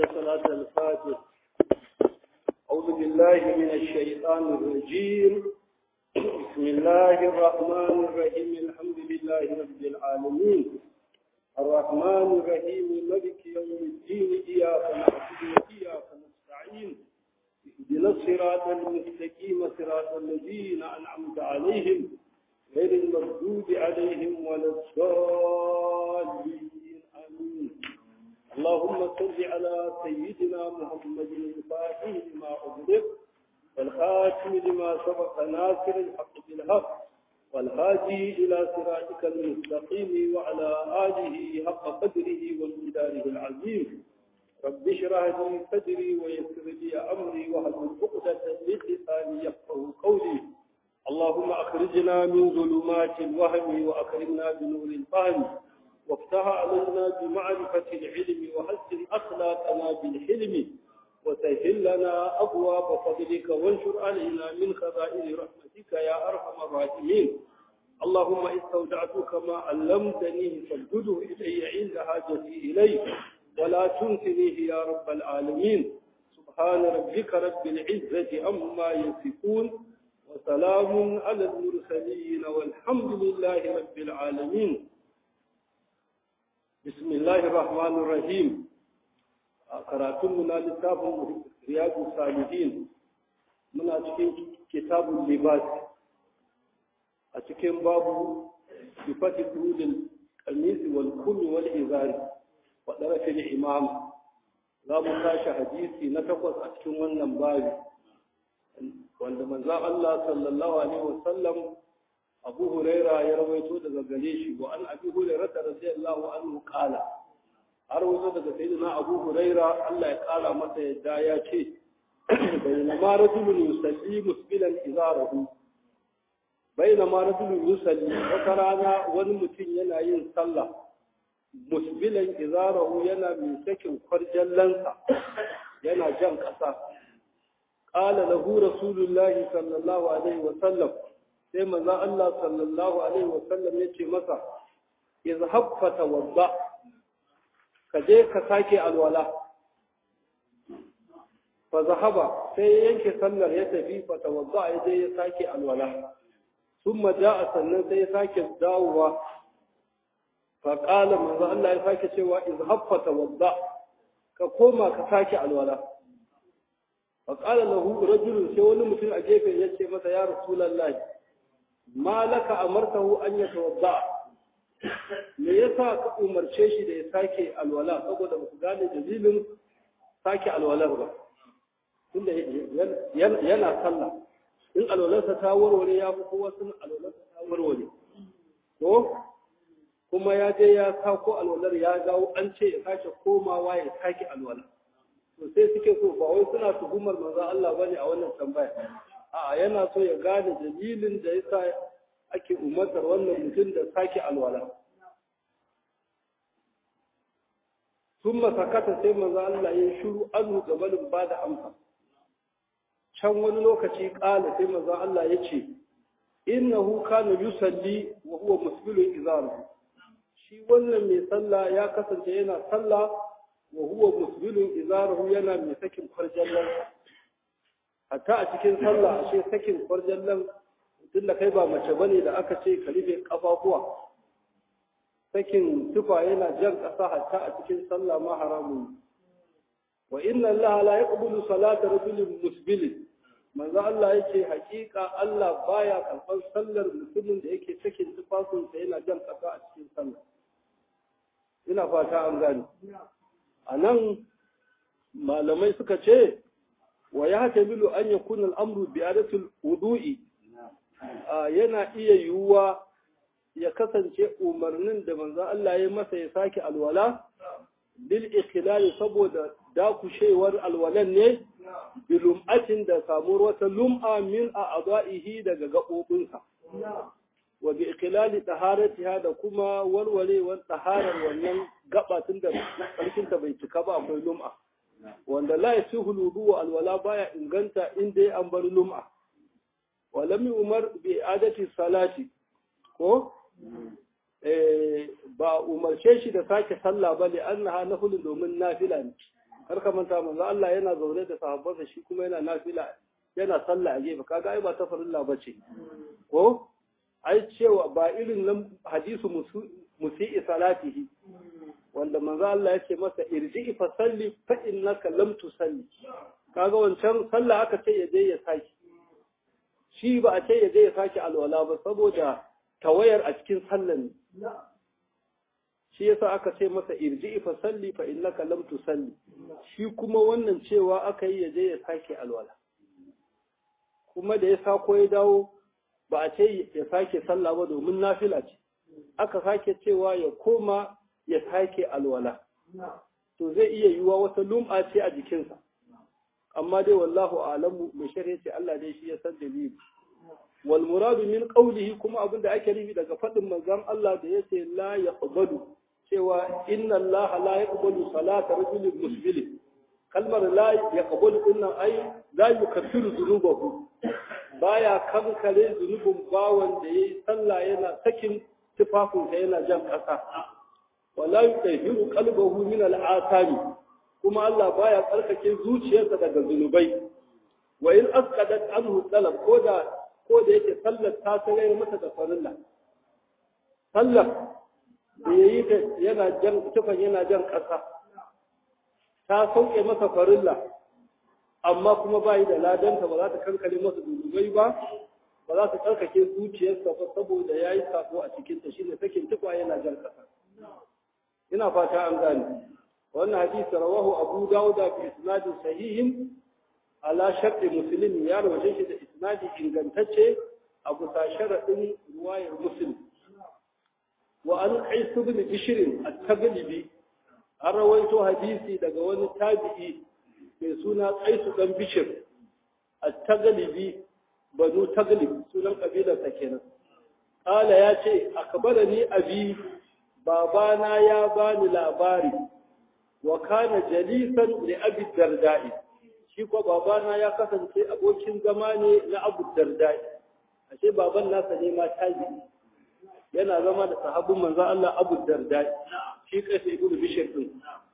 صلاة الفاتح أعوذ بالله من الشيطان الرجيم بسم الله الرحمن الرحيم الحمد لله رب العالمين الرحمن الرحيم ملك يوم الدين إياك نعبد وإياك نستعين اهدنا الصراط المستقيم صراط الذين أنعمت عليهم غير المردود عليهم ولا الضالين آمين اللهم صل على سيدنا محمد الفاتح لما أغلق والخاتم لما سبق ناصر الحق بالحق والهادي إلى صراطك المستقيم وعلى آله حق قدره ومقداره العظيم رب اشرح لي صدري ويسر لي أمري واحلل عقدة من لساني يفقهوا قولي اللهم أخرجنا من ظلمات الوهم وأكرمنا بنور الفهم وافتح علينا بمعرفة العلم وحسن أخلاقنا بالحلم وسهل لنا أبواب فضلك وانشر علينا من خزائن رحمتك يا أرحم الراحمين اللهم استودعتك ما علمتني فاردده إلي عند حاجتي إليه ولا تنسنيه يا رب العالمين سبحان ربك رب العزة عما يصفون وسلام على المرسلين والحمد لله رب العالمين بسم الله الرحمن الرحيم karatunmu na littafin riyadu salihin muna cikin kitabun libas a cikin babu sifati turudin kamisi wal kumi wal izari wa ɗarafin imam za mu tashi hadisi na takwas a cikin wannan babu wanda manzan Allah sallallahu alaihi wasallam abu huraira ya rawaito daga gare shi wa an abi hurairah radiyallahu anhu qala har wato daga sayyidina abu huraira Allah ya kara masa yadda ya ce bainama rajulun yusalli musbilan izarahu bainama rajulun yusalli wata rana wani mutum yana yin sallah musbilan izarahu yana mai sakin kwarjallansa yana jan ƙasa qala lahu rasulullahi sallallahu alaihi wa sallam sai manzon Allah sallallahu alaihi wa sallam ya ce masa izhab fatawadda ka je ka sake alwala fa zahaba sai ya yanke sallar ya tafi fa tawadda ya je ya sake alwala thumma jaa sannan sai ya sake dawowa fa qala manzo Allah ya sake cewa izhab fa tawadda ka koma ka sake alwala fa qala lahu rajulun sai wani mutum a gefe ya ce masa ya rasulullahi ma laka amartahu an yatawadda me yasa ka umarce shi da ya sake alwala saboda ba ku gane dalilin sake alwalar ba tunda yana sallah in alwalarsa ta warware ya fi kowa sun alwalarsa ta warware ko kuma ya je ya sako alwalar ya dawo an ce ya sake komawa ya sake alwala to sai suke so ba wai suna tuhumar manzon Allah bane a wannan tambaya a'a yana so ya gane dalilin da yasa ake umartar wannan mutum da sake alwala sun masakata sai maza Allah ya shuru anu gabanin ba da amsa can wani lokaci ƙala sai maza Allah ya ce innahu kana yusalli wa huwa musbilun izaru shi wannan mai sallah ya kasance yana sallah wa huwa musbilun izaru yana mai sakin kwarjallan hatta a cikin sallah ashe sakin kwarjallan tun da kai ba mace bane da aka ce ka rufe kafafuwa sakin tufa yana jan ƙasa hatta a cikin sallah ma haramun wa inna allaha la yaqbulu salata rajulin musbil manzo Allah yake hakika Allah baya karɓar sallar mutumin da yake sakin tufafinsa yana jan ƙasa a cikin sallah ina fata an gane a nan malamai suka ce wa ya tamilu an yakuna al-amru bi adatul wudu'i yana iya yiwuwa ya kasance umarnin da manzan Allah ya masa ya sake alwala bil ikhlali saboda dakushewar alwalan ne bilum'atin da samuwar wata lum'a min a adaihi daga gaɓoɓinsa wa bi ikhlali taharatiha da kuma warwarewar taharar wannan gabatin da sarkinta bai cika ba akwai lum'a wanda la yasihu ludu alwala baya inganta inda an bar lum'a ولم يؤمر بإعادة الصلاة ko ba umarce shi da sake sallah ba li annaha nafilun domin nafila ne kar ka manta manzo Allah yana zaune da sahabbansa shi kuma yana nafila yana sallah a gefe kaga ai ba ta farilla bace ko ai cewa ba irin nan hadisu musi'i salatihi wanda manzo Allah yake masa irji fa salli fa innaka lam tusalli kaga wancan sallah aka ce ya je ya saki shi ba a ce ya je ya saki alwala ba saboda tawayar a cikin sallan ne shi yasa aka ce masa irji fa salli fa innaka lam tusalli shi kuma wannan cewa aka yi ya je ya sake alwala kuma da ya sako ya dawo ba a ce ya sake sallah ba domin nafila ce aka sake cewa ya koma ya sake alwala to zai iya yiwuwa wata lum'a ce a jikinsa amma dai wallahu alamu mai shari'a ce Allah dai shi ya san dalili wal muradu min qawlihi kuma abinda ake nufi daga fadin manzon Allah da yace la yaqbalu cewa inna Allah la yaqbalu salata rajulin musbil kalmar la yaqbalu dinnan ai la yukaffiru dhunubahu baya kankare zunubin bawan da yayi sallah yana sakin tufafinsa yana jan kasa wala yutahiru qalbahu min al-athari kuma Allah baya tsarkake zuciyarsa daga zunubai wa in asqadat anhu talab ko da ko da yake sallar ta tare masa da farilla sallar da yayi ta yana jan tufan yana jan kasa ta sauke masa farilla amma kuma bai da ladanta ba za ta kankare masa zunubai ba ba za ta tsarkake zuciyarsa ba saboda yayi sako a cikin ta shine sakin tufa yana jan kasa ina fata an gane wannan hadisi rawahu abu dawud bi isnadin sahihin ala sharti muslim ya rawaje shi da isnadi ingantacce a bisa sharadin ruwayar muslim wa an qais ibn bishr at-taglibi an rawaito hadisi daga wani tabi'i mai suna qais dan bishr at-taglibi banu taglib sunan kabilar sa kenan qala ya ce akbarani abi babana ya bani labari wa kana jalisan li abi dardai shi ko babana ya kasance abokin zama ne na abu dardai ashe baban nasa ne ma tabi yana zama da sahabbin manzon Allah abu dardai shi kai sai ibnu bishr din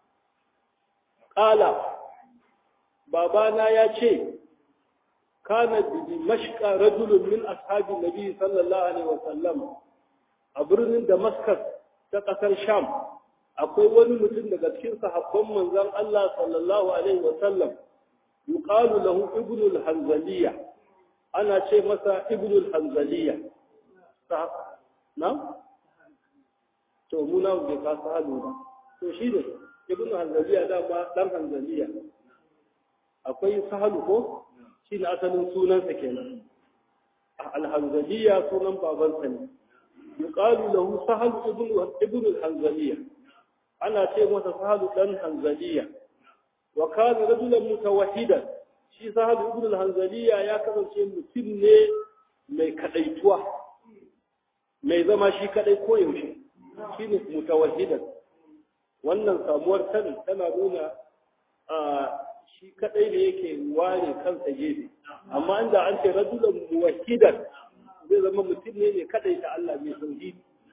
qala babana ya ce kana bi mashqa rajulun min ashabi nabi sallallahu alaihi wasallam a birnin damascus ta ƙasar Sham akwai wani mutum daga cikin sahabban manzon Allah sallallahu alaihi wa sallam yuqalu lahu ibnul hanzaliya ana ce masa ibnul hanzaliya na to mu na bai ka sahalu ba to shi ne ibnul hanzaliya da ba dan hanzaliya akwai sahalu ko shi ne asalin sunansa kenan al-hanzaliya sunan babansa ne يقال له سهل ابن ابن الحنزلية أنا شيء متى سهل بن حنزلية وكان رجلا متوحدا شي سهل ابن الحنزلية يا كذا شيء متن mai kadaituwa mai zama shi kadai ko yaushe shine mutawahhidan wannan samuwar kan tana nuna a shi kadai ne yake ware kansa gefe amma inda an ce rajulan muwahhidan zai zama mutum ne mai kadai ta Allah mai tauhidi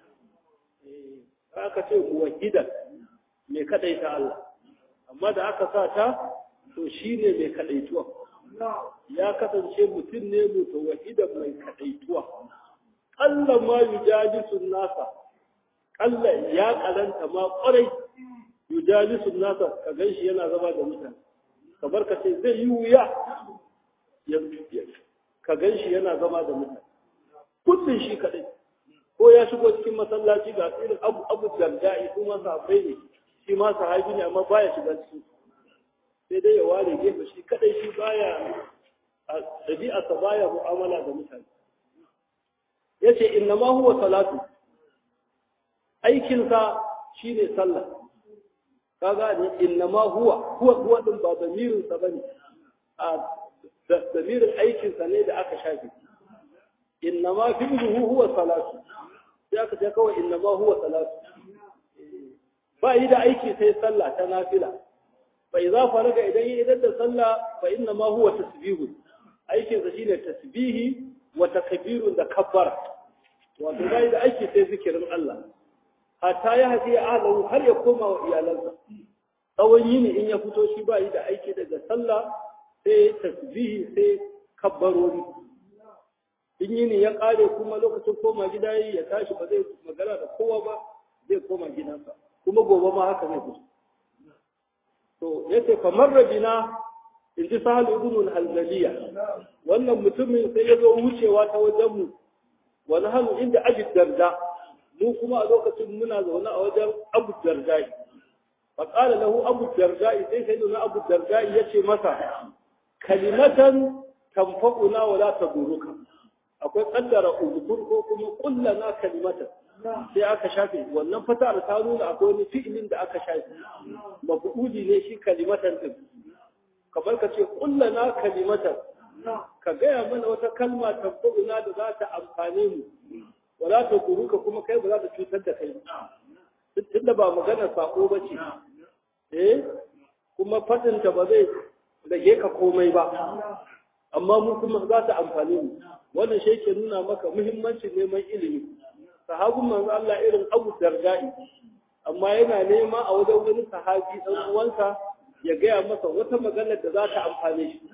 aka ce muwahhidan mai kadai ta Allah amma da aka sa ta to shine mai kadaituwa ya kasance mutum ne mutawahhidan mai kadaituwa Allah ma yujalisu nasa Allah ya karanta ma kwarai yujalisu nasa ka ganshi yana zama da mutane kamar ka ce zai yi wuya ka ganshi yana zama da mutane kullum shi kaɗai ko ya shigo cikin masallaci ga irin abu abu darda'i su ma sahabbai ne shi ma sahabi ne amma baya shiga cikin sai dai ya ware gefe shi kaɗai shi baya a ɗabi'arsa baya mu'amala da mutane ya ce inna ma huwa salatu aikinsa shi ne sallah kaga ne inna ma huwa huwa huwa din ba zamirinsa bane a zamirin aikinsa ne da aka shafe إنما فعله هو صلاة ذاك ذاك إنما هو صلاة فإذا أيكي سي صلى تنافلة فإذا فرق إليه إذا صلى فإنما هو تسبيح أيكي زشين تسبيه وتكبير ذكبر وإذا إذا أيكي سي ذكر الله حتى يهدي أهله هل يقوم وإيالنسا tsawon yini in ya fito shi ba yi da aiki daga sallah sai tasbihi sai kabbarori in yini ya kare kuma lokacin koma gida yi ya tashi ba zai magana da kowa ba zai koma gidansa kuma gobe ma haka zai fito to yace kamar rabina in ji sahal ibn al-hanzaliya wannan mutumin sai ya zo wucewa ta wajen mu wani hannu inda abu darda mu kuma a lokacin muna zaune a wajen abu darda fa qala lahu abu darda sai sai nuna abu darda yace masa kalimatan tanfa'una wa la taduruka akwai kaddara uzkur ko kuma kullana kalimatan sai aka shafe wannan fatar ta nuna akwai wani fi'ilin da aka shafe mafuudi ne shi kalimatan din kamar ka ce kullana kalimatan ka gaya mana wata kalma tabbuna da za ta amfane mu wala ta kuruka kuma kai ba za ta cutar da kai tunda ba magana sako ba ce eh kuma fadinta ba zai rage ka komai ba amma mu kuma za ta amfane mu wannan shi ke nuna maka muhimmancin neman ilimi sahabin manzo Allah irin Abu Darda'i amma yana nema a wajen wani sahabi dan uwansa ya gaya masa wata magana da za ta amfane shi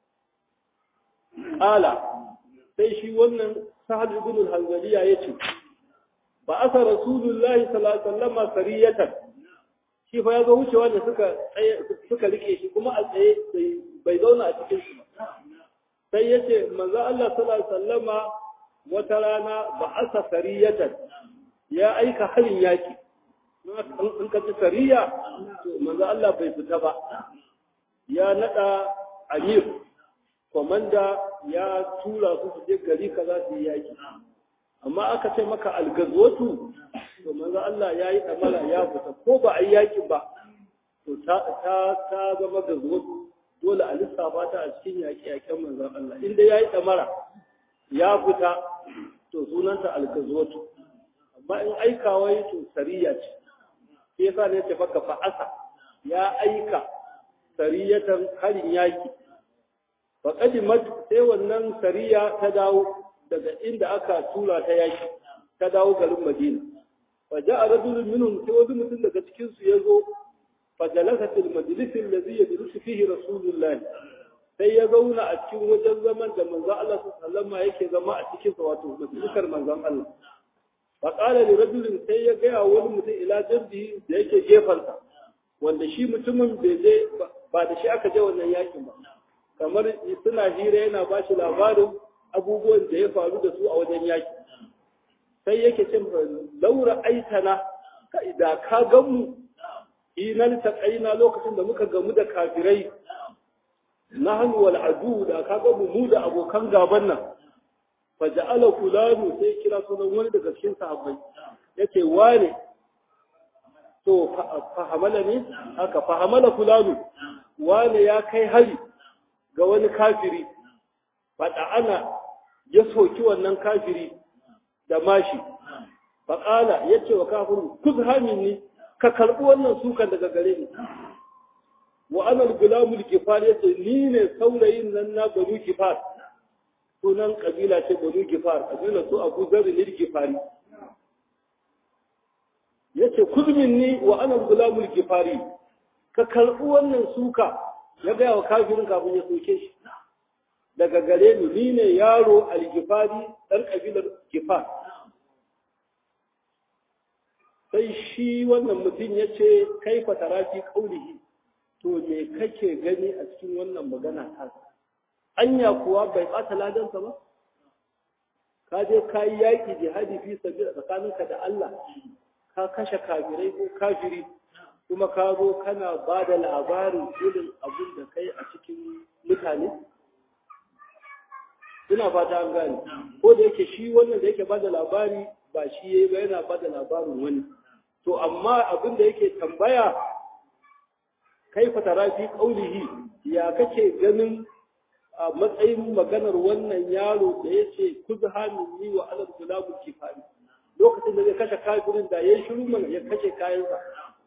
Ala sai shi wannan Sahal ibn al-Hanzaliya yace ba asa Rasulullahi sallallahu alaihi wasallam sariyatan shi fa yazo wucewa da suka tsaye suka rike shi kuma a tsaye bai zauna a cikin su sai yace manzo Allah sallallahu alaihi wasallama wata rana ba asa sariyatan ya aika halin yaki in ka ci sariya to manzo Allah bai fita ba ya nada amir komanda ya tura su su je gari kaza su yi yaki amma aka ce maka algazwatu to manzo Allah ya yi damala ya fita ko ba a yi yakin ba to ta ta ta zama gazwatu dole a lissafa ta a cikin yaki yakin manzo Allah inda ya yi damara ya fita to sunanta algazwatu amma in aikawa yi to sariya ce shi yasa ne ce maka fa'asa ya aika sariyatan harin yaki faƙadimat sai wannan sariya ta dawo daga inda aka tura ta yaki ta dawo garin madina fa ja'a rajulun minhum sai wani mutum daga cikin su yazo fa jalasa fil majlis alladhi yajlisu fihi rasulullah sai ya zauna a cikin wajen zaman da manzon Allah sallallahu alaihi yake zama a cikin sa wato majalisar manzon Allah fa qala li rajulin sai ya ga wani mutum ila jabbi da yake gefansa wanda shi mutumin bai je ba da shi aka je wannan yakin ba kamar suna hira yana ba shi labarin abubuwan da ya faru da su a wajen yaki sai yake cin laura aitana da ka gamu inan ta kaina lokacin da muka gamu da kafirai nahnu wal adu da ka gamu mu da abokan gaban nan fa ja'ala fulanu sai kira sunan wani daga cikin sahabbai yace wane to fahamala ne haka fahamala fulanu wane ya kai hari ga wani kafiri faɗa ana ya soki wannan kafiri da mashi faƙala ya ce wa kafirin kuz hamini ka karɓi wannan sukan daga gare ni wa ana gulamul kifar ya ce ni ne saurayin nan na banu kifar sunan kabila ce banu kifar kabila su abu zarri lil kifari ya ce kuz minni wa ana gulamul kifari ka karɓi wannan suka ya gaya wa kafirin kafin ya soke shi daga gare ni ni ne yaro algifari ɗan ƙabilar gifar sai shi wannan mutum ya ce kai fatarafi kaulihi to me kake gani a cikin wannan magana ta anya kuwa bai ɓata ladansa ba ka je ka yi yaƙi jihadi fi sabi tsakaninka da Allah ka kashe kafirai ko kafiri kuma ka zo kana ba da labarin irin abin da kai a cikin mutane? Ina fata an gane, ko da yake shi wannan da yake ba da labari ba shi ya yi ba yana ba da labarin wani. To, amma abin da yake tambaya kai fatara fi ƙaunihi ya kake ganin a matsayin maganar wannan yaro da ya ce kuzu hannun yi wa alar gulamun kifari lokacin da zai kashe kafirin da ya yi shiru mana ya kashe kayansa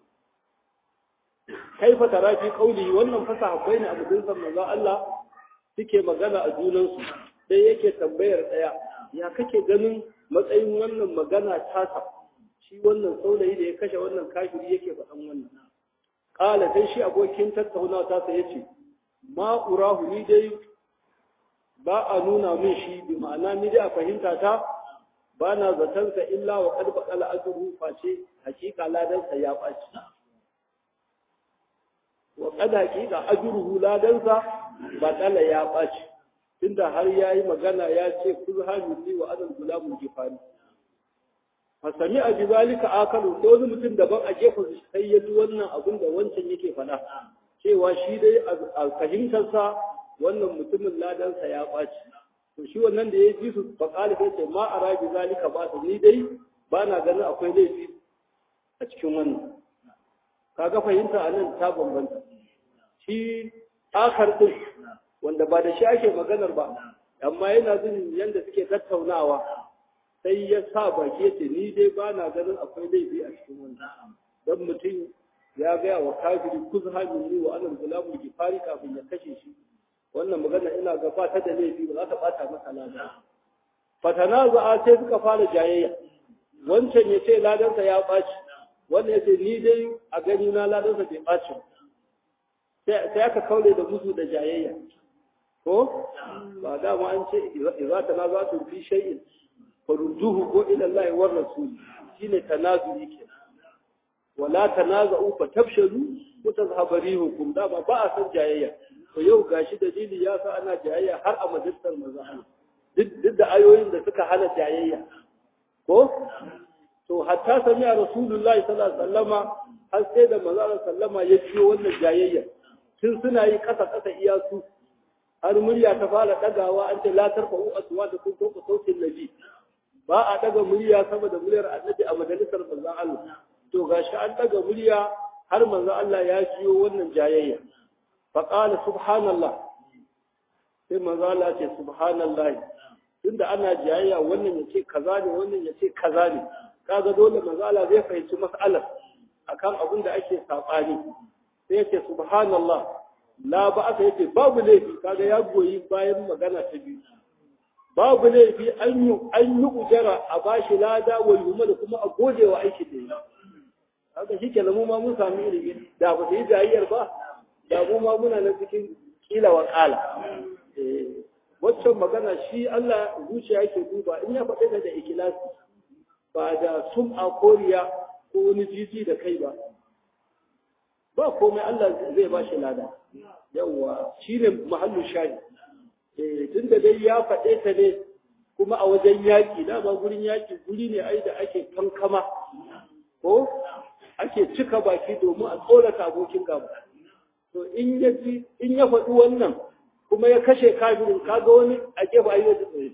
kaifa tara fi qauli wannan fasa habbai ne abu dinsan manzo Allah suke magana a junansu sai yake tambayar daya ya kake ganin matsayin wannan magana tasa shi wannan saurayi da ya kashe wannan kafiri yake faɗan wannan qala dai shi abokin tattaunawa ta sai yace ma urahu ni dai ba a nuna min shi bi ma'ana ni dai a fahimta ta ba na zaton sa illa wa qad baqala ajruhu face hakika ladan sa ya baci wa qad hakika ajruhu ladan sa ba kala ya baci tunda har yayi magana ya ce kuzhani wa adal gulamul gifari fasami a bi zalika akalu sai wani mutum daban a gefen sai ya ji wannan abin da wancan yake faɗa cewa shi dai a fahimtarsa wannan mutumin ladansa ya ɓaci to shi wannan da ya ji su faƙali sai ce ma a rabi zalika ba su ni dai ba na ganin akwai laifi a cikin wannan kaga fahimta a nan ta bambanta shi akar ɗin wanda ba da shi ake maganar ba amma yana jin yadda suke tattaunawa sai ya sa baki yace ni dai ba na ganin akwai laifi a cikin wannan dan mutum ya gaya wa kafiri kuzha minni wa anal gulamul gifari kafin ya kashe shi wannan magana ina ga ba ta da laifi ba za ta bata masa lada fatanaza sai suka fara jayayya wancan ya ce ladansa ya ɓaci wannan ya ce ni dai a gani na ladansa bai ɓaci sai aka kaule da musu da jayayya ko ba dama an ce idza tanazatu fi shay'in farudduhu ko ila Allah wa rasul shine tanazuli ke wala tanaza'u fa tabshalu wa tazhabu rihukum da ba a san jayayya to yau gashi dalili ya sa ana jayayya har a majalisar manzo duk da ayoyin da suka hana jayayya ko to hatta sami a rasulullahi sallallahu alaihi wasallama har sai da manzo sallama ya ciyo wannan jayayya tun suna yi kasa kasa iyasu har murya ta fara dagawa an ce la tarfa'u aswatakum fawqa sautin nabi ba a daga murya sama da muryar annabi a majalisar manzon Allah to gashi an daga murya har manzon Allah ya jiyo wannan jayayya fa qala subhanallah sai manzon Allah ce subhanallah tunda ana jayayya wannan yace kaza ne wannan yace kaza ne kaga dole manzon Allah zai fahimci mas'alar akan abin da ake sabani sai yace subhanallah la ba aka yace babu laifi kaga ya goyi bayan magana ta biyu babu laifi an yi an yi ujara a bashi lada wa yuma da kuma a gode wa aiki da yi haka shi ke mu ma mun sami ilimi da ba su yi jayayyar ba da mu ma muna na cikin kila wa kala waccan magana shi Allah zuciya yake duba in ya faɗi da ikilasi ba da sum'a koriya ko wani jiji da kai ba ba komai Allah zai ba shi lada yawwa shine mahallin shahi tun da dai ya faɗe ta ne kuma a wajen yaƙi dama gurin yaƙi guri ne ai da ake kankama ko ake cika baki domin a tsorata abokin gaba to in ya in ya faɗi wannan kuma ya kashe kafirin kaga wani a gefe ayi da tsaye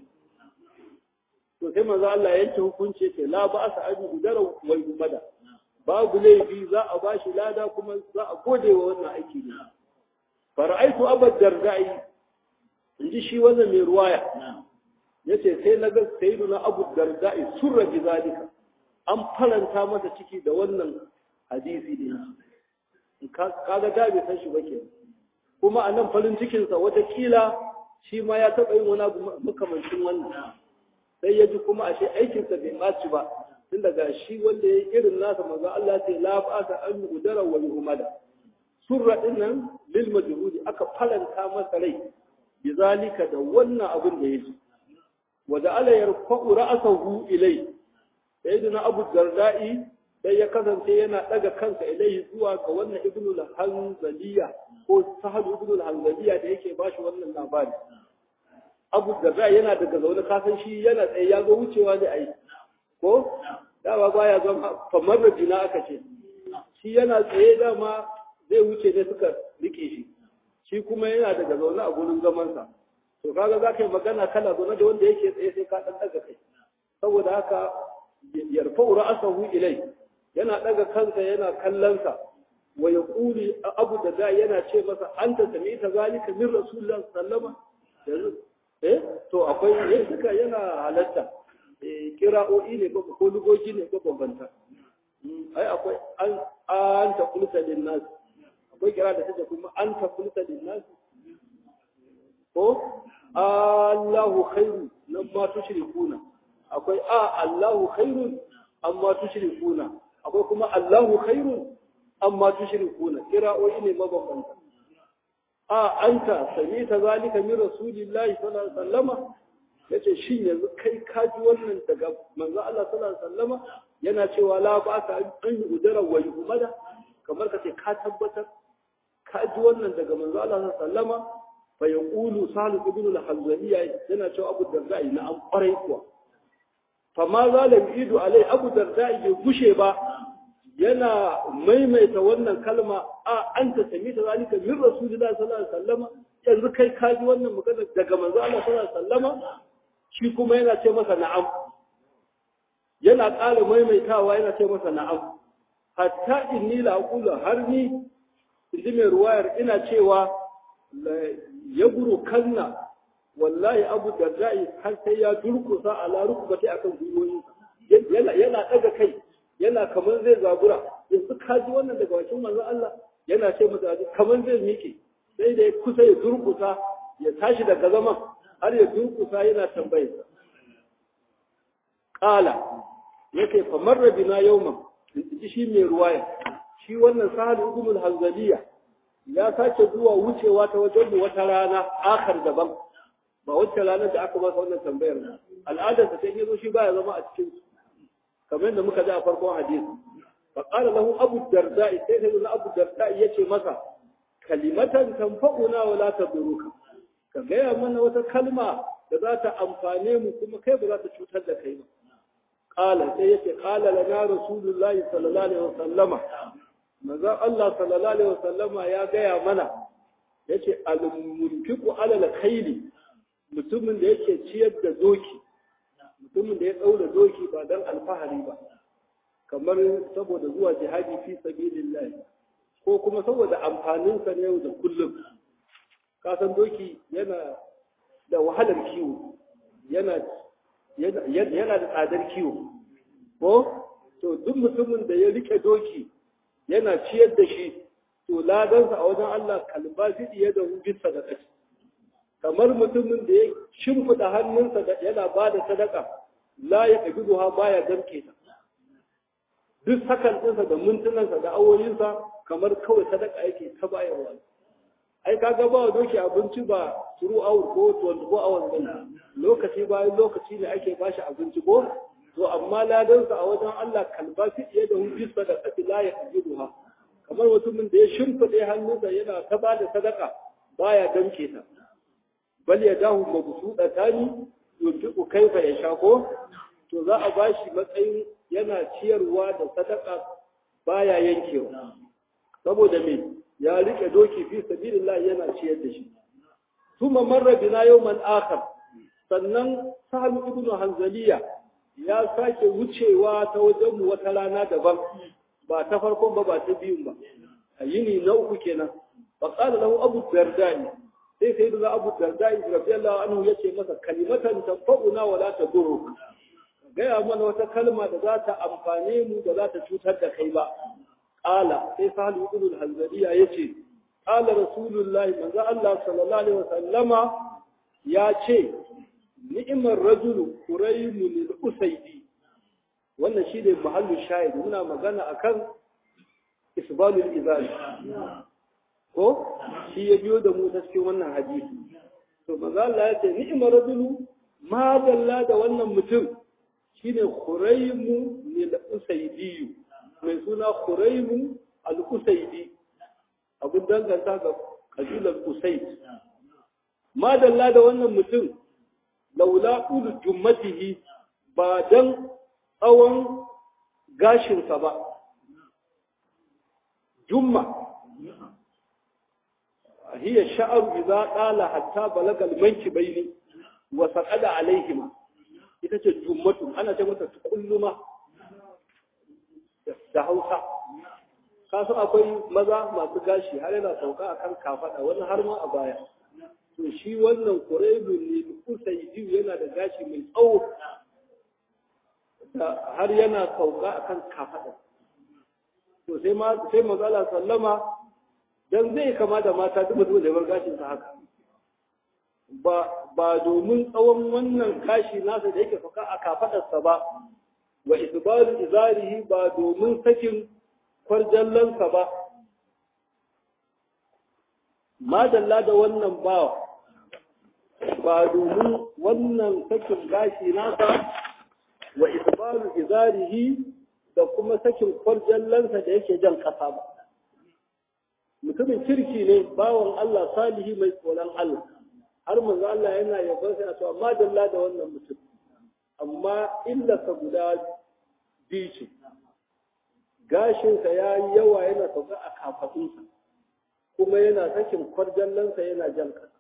to sai manzo Allah ya yanke hukunci ce la ba asa aji gudara wal umada babu laifi za a bashi lada kuma za a gode wa wannan aiki ne fara'aitu abad dardai in ji shi wannan mai ruwaya ya ce sai na ga sayidu na abu darda'i surra bi zalika an faranta masa ciki da wannan hadisi ne kaga da bai san shi ba ke kuma a nan farin cikinsa watakila shi ma ya taɓa yin wani abu makamancin wannan sai ya ji kuma ashe aikinsa bai ɓaci ba tun daga shi wanda ya yi irin nasa maza Allah ce la ba'asa an yi udara wa yuhumada surra din nan lil majhudi aka faranta masa rai bizalika da wannan abin da yake wa da ala yarfa'u ra'sahu ilai sayyidina abu darda'i sai ya kasance yana daga kansa ilai zuwa ga wannan ibnu al-hanzaliya ko sahal ibnu al-hanzaliya da yake bashi wannan labari abu darda'i yana daga zaune kasan shi yana tsaye ya ga wucewa ne ai ko dama baya zama kamar da jina aka ce shi yana tsaye dama zai wuce ne suka rike shi shi kuma yana daga zaune a gurin zamansa to kaga za ka yi magana kana zaune da wanda yake tsaye sai ka ɗan ɗaga kai saboda haka yarfa'u ra'asahu ilai yana ɗaga kansa yana kallonsa wa yaquli abu da da yana ce masa anta sami'ta zalika min rasulullah sallama eh to akwai yin suka yana halatta eh kira'o'i ne ko ko lugoji ne ko bambanta ai akwai an an ta kulta lin nas akwai kira da take kuma an ta kulta lin nas ko Allahu khairu nan ma tushrikuna akwai a Allahu khairun amma tushrikuna akwai kuma Allahu khairun amma tushrikuna kira'o'i ne mabambanta a anta sami ta zalika min rasulillahi sallallahu alaihi wasallama yace shin yanzu kai ka ji wannan daga manzo Allah sallallahu alaihi wasallama yana cewa la ba ka an yi udara wa yuhmada kamar ka ce ka tabbatar ka ji wannan daga manzo Allah sallallahu alaihi wasallama fa yaqulu salih ibn al-hanzaliya yana cewa abu darda na an kwarai kuwa fa ma zalim idu alai abu darda bai gushe ba yana maimaita wannan kalma a an ta sami ta zalika min rasulillahi sallallahu alaihi wasallama yanzu kai ka ji wannan magana daga manzo Allah sallallahu alaihi wasallama shi kuma yana ce masa na'am yana ƙara maimaitawa yana ce masa na'am hatta inni la aqulu har ni inji mai ruwayar ina cewa ya guru kanna wallahi abu darda'i har sai ya durkusa ala rukbati akan gwiwoyinsa yana yana daga kai yana kamar zai zabura yanzu ka ji wannan daga bakin manzon Allah yana ce masa kamar zai miƙe sai da ya kusa ya durkusa ya tashi daga zaman har ya durkusa yana tambayar sa qala yake fa marra bina yawman ji shi mai ruwaya shi wannan sahal ibn al-hanzaliya ya sake zuwa wucewa ta wajen wata rana akar daban ba wacce ranar da aka masa wannan tambayar al'adarsa sai ya zo shi baya zama a cikin kamar da muka ji a farkon hadisi fa qala lahu abu darda'i sai sai na abu darda'i yace masa kalimatan tanfa'una wa la taduruka ka gaya mana wata kalma da za ta amfane mu kuma kai ba za ta cutar da kai ba qala sai yace qala lana rasulullahi sallallahu alaihi wasallama manzo Allah sallallahu alaihi wasallama ya gaya mana yace al-munfiqu ala al-khayli mutumin da yake ciyar da doki mutumin da ya ɗaura doki ba don alfahari ba kamar saboda zuwa jihadi fi sabilillah ko kuma saboda amfaninsa na yau da kullum kasan doki yana da wahalar kiwo yana yana da tsadar kiwo ko to duk mutumin da ya rike doki yana ciyar da shi to ladansa a wajen Allah kalba zidi ya da hujjar sadaka kamar mutumin da ya shimfida hannunsa da yana ba da sadaka la ya ɗabi duha baya damke ta duk sakan ɗinsa da mintunansa da awoyinsa kamar kawai sadaka yake ta bayarwa ai kaga ba wa doki abinci ba turu hour ko 24 hours ba lokaci bayan lokaci ne ake bashi abinci ko to amma ladansa a wajen Allah kalba fiye da hujjis sadaka la ya ɗabi duha kamar mutumin da ya shimfide hannunsa yana ta ba da sadaka baya damke ta bal ya dahu mabsuda tani yunfiqu kaifa yasha ko to za a bashi matsayin yana ciyarwa da sadaka baya yankewa saboda me ya rike doki fi sabilillah yana ciyar da shi thumma marra bina yawman akhar sannan sahal ibnu hanzaliya ya sake wucewa ta wajen mu wata rana daban ba ta farkon ba ba ta biyun ba a yini na uku kenan fa qala lahu abu dardani sai sai da abu dardai radiyallahu anhu yace masa kalimatan tanfa'una wa la tadurru gaya mana wata kalma da za ta amfane mu da za ta cutar da kai ba qala sai sahalu ibn al-hanzaliya yace qala rasulullahi manzo Allah sallallahu alaihi wasallama ya ce ni'mar rajulu quraymun al-usaydi wannan shi ne mahallu shahid muna magana akan isbalul izali ko shi ya biyo da mu ta cikin wannan hadisi to maza Allah ya ce ni'mar rajulu ma dalla da wannan mutum shine Khuraymu al-Usaydi mai suna Khuraymu al-Usaydi abun danganta ga kabilar Usayd ma dalla da wannan mutum laula ulu jummatihi ba dan tsawon gashinsa ba jumma هي الشعر إذا قال حتى بلغ المنكبين وسقط عليهما ita ce jummatu ana ce mata kulluma da hausa kasu akwai maza masu gashi har yana sauka a kan kafada wani har ma a baya to shi wannan kuraibu ne usaidiyu yana da gashi mai tsawo har yana sauka a kan kafada to sai ma sai mazala sallama dan zai kama da mata duk mutum da bar gashin sa haka ba ba domin tsawon wannan gashi nasa da yake faka a kafadarsa ba wa isbalu izarihi ba domin sakin kwarjallansa ba madalla da wannan bawa ba domin wannan sakin gashi nasa wa isbalu izarihi da kuma sakin kwarjallansa da yake jan ƙasa ba mutumin kirki ne bawan Allah salihi mai tsoron Allah har manzo Allah yana yabon sai a cewa madalla da wannan mutum amma illarsa guda biyu ce gashinsa ya yi yawa yana sauka a kafaɗinsa kuma yana sakin kwarjallansa yana jan ƙasa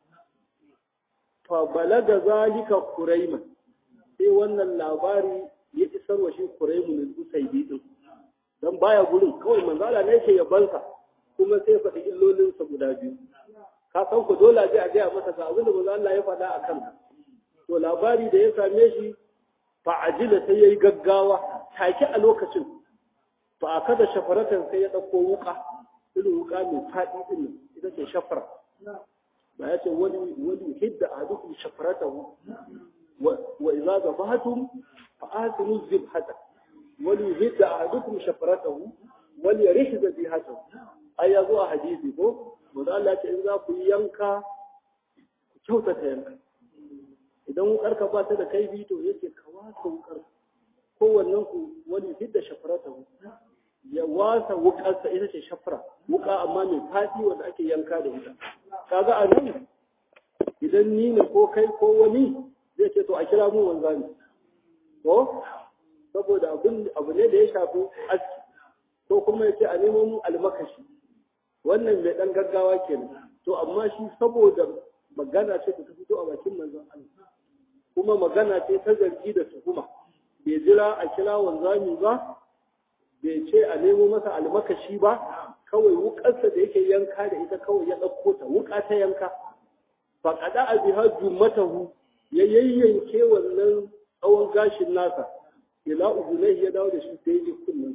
fa balaga zalika kuraiman sai wannan labari ya isar wa shi kuraimun usaidi din dan baya gurin kawai manzala ne yake yabansa kuma sai faɗi illolinsa guda biyu ka san ku dole a je a gaya masa ga abin da manzo Allah ya faɗa a kanka to labari da ya same shi fa ajila sai yayi gaggawa take a lokacin fa akada shafaratan sai ya dauko wuka irin wuka mai faɗi din ita ce shafara ba ya ce wani wani hidda ahadukum shafaratahu wa idza zabahatum fa ahsinu zibhata wani hidda ahadukum shafaratahu wal yarih zabihatahu ai ya zo a hadisi ko manzo Allah ce in za ku yi yanka ku kyautata yanka idan wukar ka ba ta da kaifi to yake ka wasa wukar kowannen ku wani hidda shafaratahu ya wasa wukarsa ita ce shafra wuka amma mai faɗi wanda ake yanka da ita kaga a nan idan ni ne ko kai ko wani zai ce to a kira mu wanzami ko saboda abin abu ne da ya shafi aski ko kuma ya ce a nemo mu almakashi wannan mai dan gaggawa kenan to amma shi saboda magana ce ta fito a bakin manzon Allah kuma magana ce ta zargi da tuhuma bai jira a kira wanzami ba bai ce a nemo masa almakashi ba kawai wukarsa da yake yanka da ita kawai ya ɗauko ta wuka ta yanka faƙaɗa a biha jummatahu ya yayyanke wannan tsawon gashin nasa ila uzunai ya dawo da shi sai ya kullum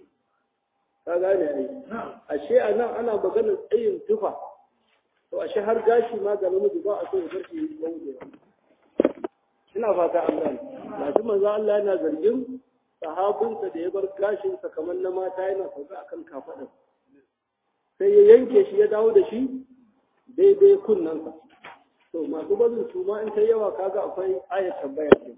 ka gane ai ashe a nan ana maganar tsayin tufa to ashe har gashi ma ga namiji ba a so ya bar shi ya ina fata an gane lafi manzo Allah yana zargin sahabinsa da ya bar gashinsa kamar na mata yana sauka akan kafaɗin sai ya yanke shi ya dawo da shi daidai kunnansa to masu barin su ma in ta yawa kaga akwai ayat tambaya ce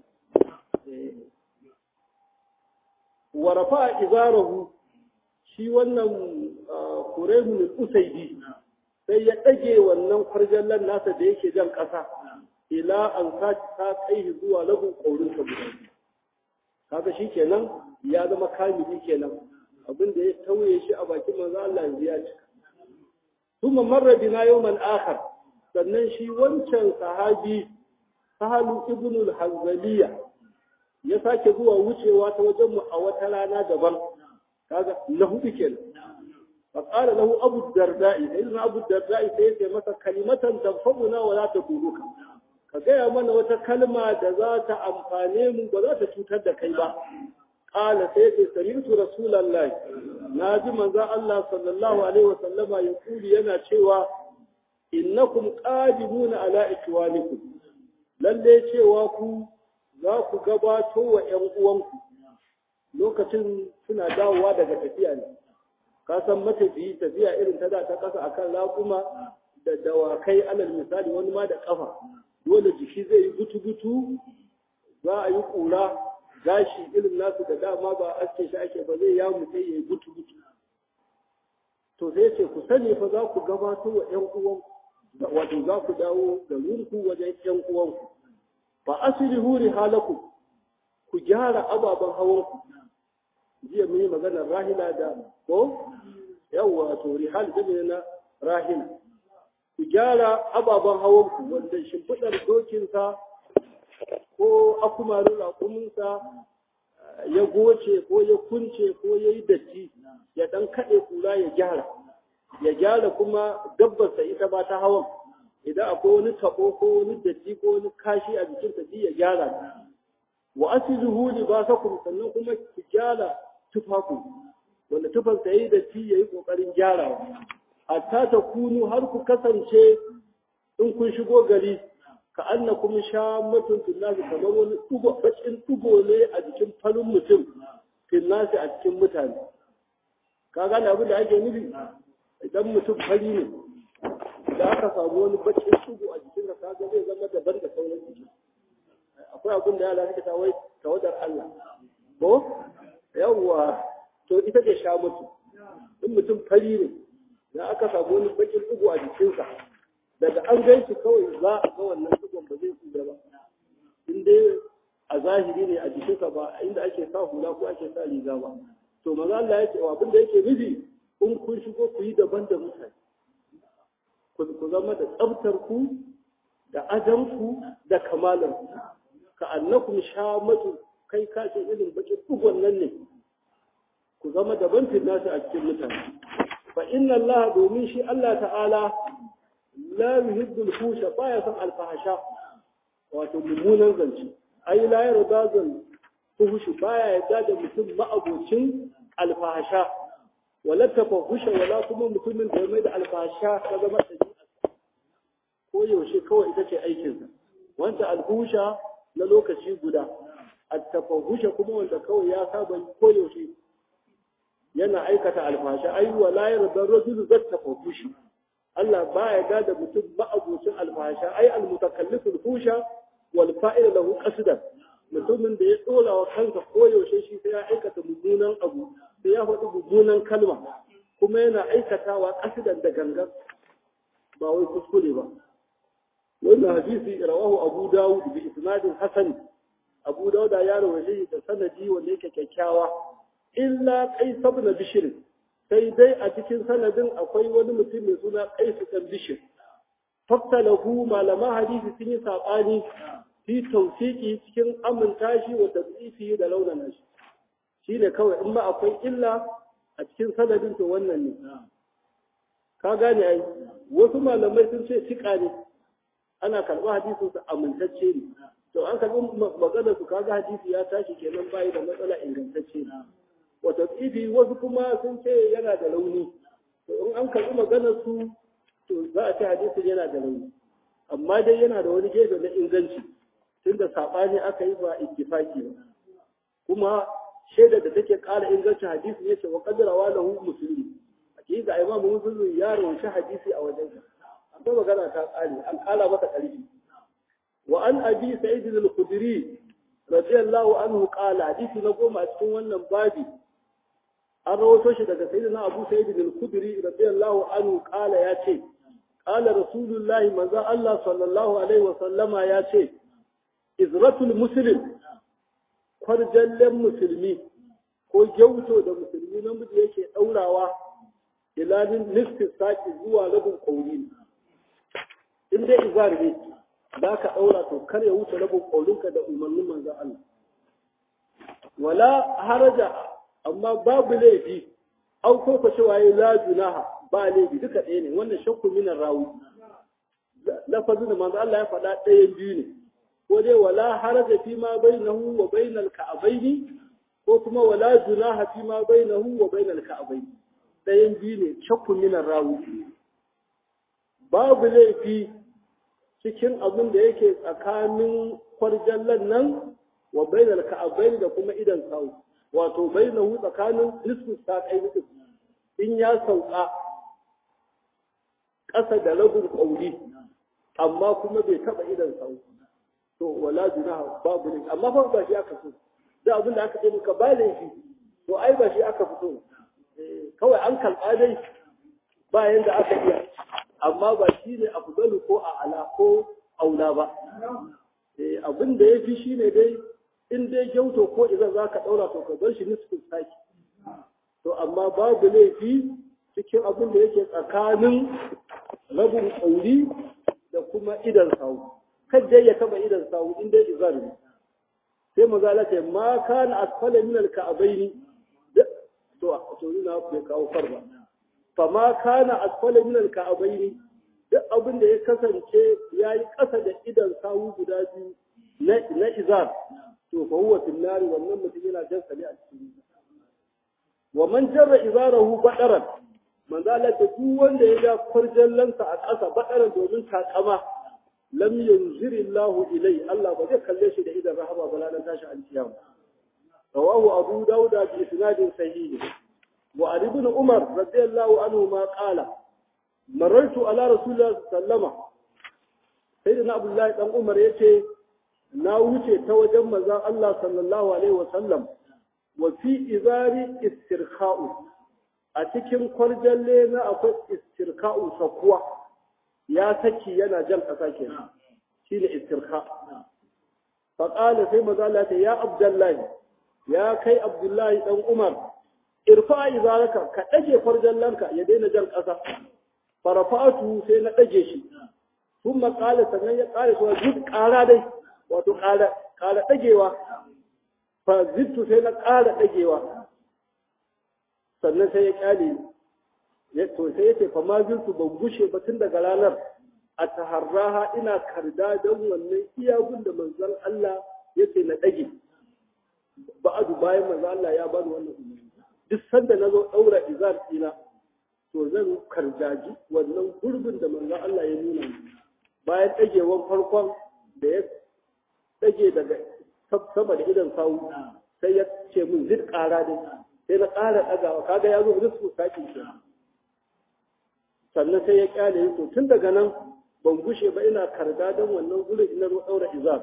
wa rafa izarahu shi wannan kurehun usaidi sai ya ɗage wannan kwarjallan nasa da yake jan ƙasa ila an ta kai zuwa lagun ƙaurinsa guda kaga shi kenan ya zama kamili kenan abin da ya tauye shi a bakin manzo Allah yanzu ya cika kuma marra bina yawman akhar sannan shi wancan sahabi sahalu ibn al-hanzaliya ya sake zuwa wucewa ta wajen mu a wata rana daban kaga na hudu kenan fa qala lahu abu darda'i sai abu darda'i sai ya masa kalimatan tanfa'una wa la taduruka ka gaya mana wata kalma da za ta amfane mu ba za ta cutar da kai ba qala sai ce sami'tu rasulullahi na ji manzo Allah sallallahu alaihi wasallama ya kuli yana cewa innakum qadimuna ala ikwanikum lalle cewa ku za ku gabato wa ƴan uwanku lokacin suna dawowa daga tafiya ne ka san matafiyi tafiya irin ta da ta kasa akan raƙuma da dawakai alal misali wani ma da kafa dole jiki zai yi gutu-gutu za a yi ƙura gashi irin nasu da dama ba aske shi ake ba zai ya mutai ya yi gutu-gutu to sai ce ku sani fa za ku gabato wa ƴan uwan wato za ku dawo da rurku wajen ƴan uwanku fa aslihu rihalakum ku gyara ababen hawanku jiya mun yi maganar rahila da ko yawwa to rihal da na rahila ku gyara ababen hawanku wanda shimfiɗar dokinsa ko akumarin raƙuminsa ya goce ko ya kunce ko ya yi datti ya ɗan kaɗe kura ya gyara ya gyara kuma dabbarsa ita ba ta hawan idan akwai wani taɓo ko wani datti ko wani kashi a jikin ta ya gyara wa asiluhu libasakum sannan kuma ku gyara tufaku wanda tufansa yayi datti yayi kokarin gyarawa hatta ta kunu har ku kasance in kun shigo gari ka annakum shammatun finnasi kamar wani dugo bacin dugo ne a jikin falun mutum finnasi a cikin mutane ka gane abin da ake nufi idan mutum fari ne da aka samu wani bakin shugu a jikin ka ga zai zama daban da sauran jiki akwai abin da yara suke ta wai tawadar Allah ko yawwa to ita ce sha mutu in mutum fari ne da aka samu wani bakin shugu a jikinsa daga an gan shi kawai za a ga wannan shugun ba zai tsira ba in dai a zahiri ne a jikinsa ba inda ake sa hula ko ake sa riga ba to maza Allah ya ce abin da yake nufi in kun shigo ku yi daban da mutane ku zama da tsabtar ku da ajanku da kamalar ku ka annakum shamatu kai ka ce irin baki bugon nan ne ku zama daban nasu a cikin mutane fa inna Allah domin shi Allah ta'ala la yuhibbul fusha baya son alfahasha wato mummunan zance ai la yarda zan fuhushi baya yarda da mutum ma'abocin alfahasha wala tafahusha wala kuma mutumin da ya mai da alfahasha ta zama ɗabi'a ko yaushe kawai ita ce aikinsa wanda alfahusha na lokaci guda at-tafahusha kuma wanda kawai ya saba ko yaushe yana aikata alfahasha ai wala yarda rajulu zat tafahushi Allah baya yarda da mutum ma'abocin alfahasha ai al-mutakalliful fusha wal fa'il lahu qasdan mutumin da ya dora wa kansa koyaushe shi sai ya aikata mummunan abu sai ya faɗi mummunan kalma kuma yana aikatawa qasdan da gangan ba wai kuskure ba wannan hadisi rawahu abu dawud bi isnadin hasan abu dawud ya rawaye da sanadi wanda yake kyakkyawa illa qais ibn bishr sai dai a cikin sanadin akwai wani mutum mai suna qais ibn bishr faktalahu malaman hadisi sun yi sabani fi tausiki cikin aminta shi wa tadrifi da launana shi shine kawai in ma akwai illa a cikin sanadin to wannan ne ka gane ai wasu malamai sun ce tika ne ana karɓar hadisin su amintacce ne to an karɓi magana su kaga hadisi ya tashi kenan bai da matsala ingantacce ne wa tadrifi wasu kuma sun ce yana da launi to in an karɓi maganar su to za a ce hadisin yana da launi amma dai yana da wani gefe na inganci tunda saɓani aka yi ba ittifaki ba kuma shaidar da take ƙara ingancin hadisi ya ce wa qaddarawa lahu musulmi hakika imam muslim ya rawaita hadisi a wajen akwai magana ta ƙare an ƙara masa ƙarfi wa an abi sa'id al-khudri radiyallahu anhu qala hadisi na goma a cikin wannan babi an rawaito shi daga sayyidina abu sa'id al-khudri radiyallahu anhu qala ya ce qala rasulullahi manzo Allah sallallahu alaihi wa sallama ya ce izratul muslim kwarjallen musulmi ko gyauto da musulmi namiji yake ɗaurawa ilanin nisfin saki zuwa rabin ƙauri in dai izar ne za ka ɗaura to kar ya wuce rabin ƙaurinka da umarnin manzan Allah wala haraja amma babu laifi an koko cewa ya la junaha ba laifi duka ɗaya ne wannan shakku minan rawi lafazin da manzo Allah ya faɗa ɗayan biyu ne ko dai wala haraja fi ma bainahu wa bainal ka'abaini ko kuma wala junaha fi ma bainahu wa bainal ka'abaini ɗayan biyu ne shakku minan rawi babu laifi cikin abin da yake tsakanin kwarjallan nan wa bainal ka'abaini da kuma idan sawu wato bainahu tsakanin nisfu saƙai mutum in ya sauka ƙasa da rabin ƙauri amma kuma bai taɓa idan sawu to wala junaha babu ne amma fa ba shi aka so da abin da aka ce maka ba laifi to ai ba shi aka fito kawai an kalba dai bayan da aka iya amma ba shi ne afdalu ko a ala ko aula ba abin da ya fi shi ne dai in dai gyauto ko idan za ka ɗaura to ka bar shi nisfin saki to amma babu laifi cikin abin da yake tsakanin rabin ƙauri da kuma idan sawu kan dai ya taba idan sawu in dai izar ne sai maza la ce ma kana asfala min al ka'bayn to to ina bai kawo farba fa ma kana asfala min al ka'bayn duk abin da ya kasance yayi kasa da idan sawu guda biyu na na izar to fa huwa fil nar wannan mutum yana jan sali a cikin wa man jarra izarahu badaran manzo Allah ta duk wanda ya ga farjallansa a ƙasa badaran domin takama lam yanziri Allah ilai Allah ba zai kalle shi da idan rahama ba ranar tashi alkiyama rawahu abu dauda bi isnadin sahih wa ali ibn umar radiyallahu anhu ma qala marartu ala rasulillah sallama sayyidina abdullahi dan umar yace na wuce ta wajen manzon Allah sallallahu alaihi wasallam wa fi izari istirkha'u a cikin kwarjalle na akwai istirka'u sakuwa ya saki yana jan ƙasa kenan shine istirka fa qala sai maza ta ya abdullahi ya kai abdullahi dan umar irfa izaraka ka dage kwarjallanka ya daina jan ƙasa farafatu sai na dage shi kuma qala sannan ya qala so duk ƙara dai wato ƙara ƙara dagewa fa zittu sai na ƙara dagewa sannan sai ya kyale ya to sai yace fa ma zurtu ban gushe ba tun daga ranar a taharraha ina karda don wannan iyagun da manzon Allah yace na dage ba'adu bayan manzon Allah ya bani wannan umarni duk sanda nazo daura izar ina to zan kardaji wannan gurbin da manzon Allah ya nuna bayan dagewan farkon da ya dage daga sama da idan sawu sai ya ce min zid ƙara dai sai na ƙara ɗagawa kaga ya zo rizku sake shi sannan sai ya kyale yi to tun daga nan ban gushe ba ina karda don wannan gurin ina zo ɗaura izar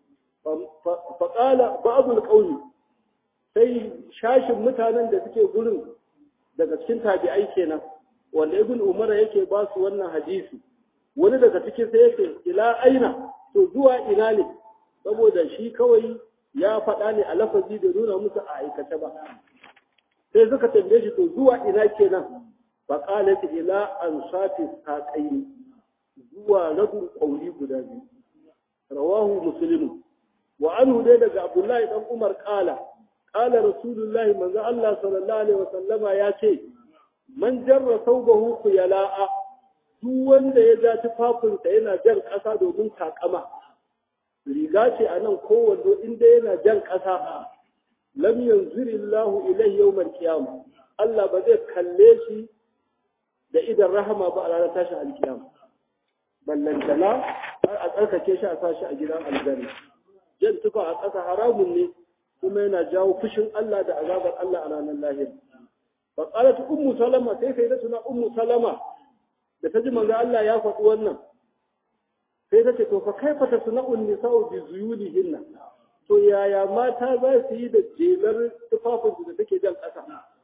faƙala ba'abul ƙauni sai shashin mutanen da suke gurin daga cikin tabi'ai kenan wanda ibn umara yake ba su wannan hadisi wani daga cikin sai yake ila aina to zuwa ina ne saboda shi kawai ya faɗa ne a lafazi da nuna musu a aikace ba sai suka tambaye shi to zuwa ina kenan fa qalat ila ansafi saqaini zuwa rabin qauli guda biyu rawahu muslim wa anhu dai daga abdullahi dan umar qala qala rasulullahi manzo Allah sallallahu alaihi wasallama ya ce man jarra thawbahu khuyala'a duk wanda ya ja tufafinsa yana jan ƙasa domin takama riga ce a nan kowanne inda yana jan ƙasa lam yanzuri Allah ilai yawmal qiyamah Allah ba zai kalle shi da idan rahama ba a ranar tashin alkiyama ballantana har a tsarkake shi a sashi a gidan aljanna jan tufa a ƙasa haramun ne kuma yana jawo fushin Allah da azabar Allah a ranar lahira fa qalat ummu salama sai sai da tuna ummu salama da ta ji manzo Allah ya faɗi wannan sai ta ce to fa kaifa tasna'un nisa'u bi zuyulihinna to yaya mata za su yi da jelar tufafinsu da take jan ƙasa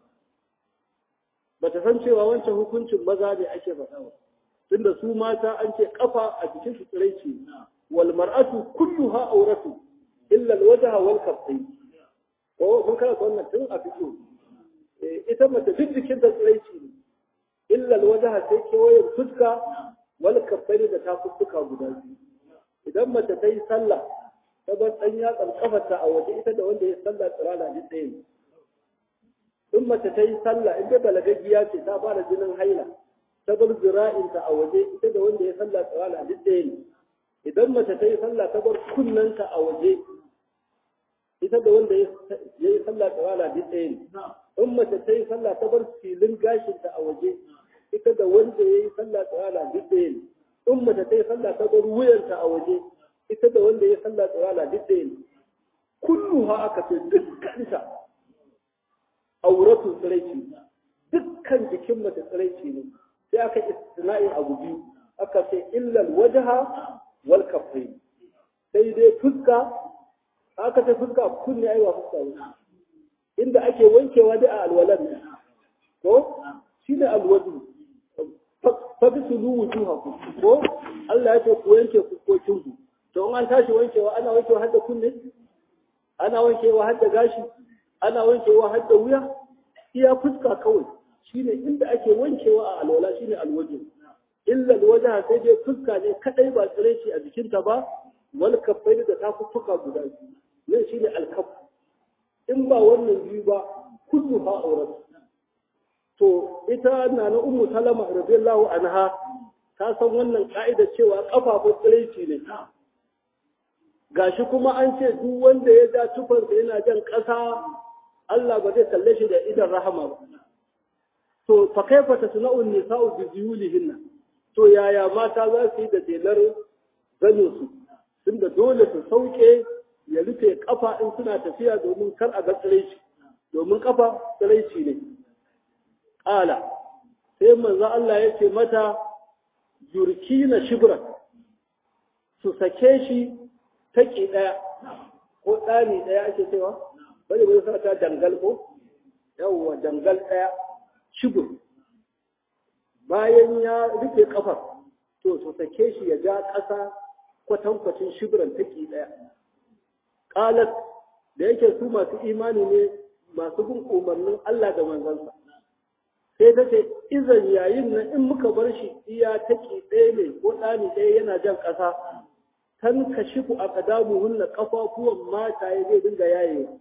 ba ta san cewa wancan hukuncin maza ne ake faɗa ba tunda su mata an ce kafa a jikin su tsiraici wal mar'atu kulluha auratu illa alwajha wal kaffayn ko kun kana wannan tun a fito ita mace duk jikin ta tsiraici ne illa alwajha sai kewayen fuska wal kaffayn da tafuffuka guda biyu idan mace ta yi sallah ta bar ɗan yatsan kafarta a waje ita da wanda ya sallah tsirana duk ɗaya ne in mace ta yi sallah in dai balagaggiya ce ta fara jinin haila ta bar zira'inta a waje ita da wanda ya sallah tsirana duk ɗaya ne idan mace ta yi sallah ta bar kunnenta a waje ita da wanda ya yi sallah tsirana duk ɗaya ne in mace ta yi sallah ta bar filin gashinta a waje ita da wanda ya yi sallah tsirana duk ɗaya ne in mace ta yi sallah ta bar wuyanta a waje ita da wanda ya sallah tsirana duk ɗaya ne kullu ha aka ce dukkansa auratu tsiraici dukkan jikin mace tsiraici ne sai aka istina'in abu biyu aka ce illal wajaha wal kafai sai dai fuska aka ce fuska kunne aiwa fuska ne inda ake wankewa da a alwalan ne ko shine alwadu fa bisulu wujuhakum ko Allah ya ce ku wanke fuskokin ku to in an tashi wankewa ana wankewa har da kunne ana wankewa har da gashi ana wankewa har da wuya iya fuska kawai shine inda ake wankewa a alwala shine alwajin illa alwaja sai dai fuska ne kadai ba tsire shi a jikinta ba wal kaffai da tafuffuka guda biyu ne shine alkaf in ba wannan biyu ba kullu ha aurat to ita na na ummu salama radiyallahu anha ta san wannan ka'ida cewa kafafun tsiraici ne gashi kuma an ce duk wanda ya ja tufarsa yana jan ƙasa Allah ba zai kalle shi da idan rahama ba to fa kaifa tasna'u nisa'u bi zuyulihinna to yaya mata za su yi da delar ganin su tunda dole su sauke ya rufe kafa in suna tafiya domin kar a ga tsiraici domin kafa tsiraici ne ƙala sai manzo Allah ya ce mata yurkina shibran su sake shi taƙi ɗaya ko ɗani ɗaya ake cewa bari bai sa ta dangal ko yawwa dangal ɗaya shibur bayan ya rufe kafar to su sake shi ya ja ƙasa kwatankwacin shibiran taƙi ɗaya ƙalat da yake su masu imani ne masu bin umarnin Allah da manzansa sai ta ce izan yayin nan in muka bar shi iya taƙi ɗaya ne ko ɗani ɗaya yana jan ƙasa tan kashifu a ƙadamuhunna ƙafafuwan mata ya zai dinga yayewa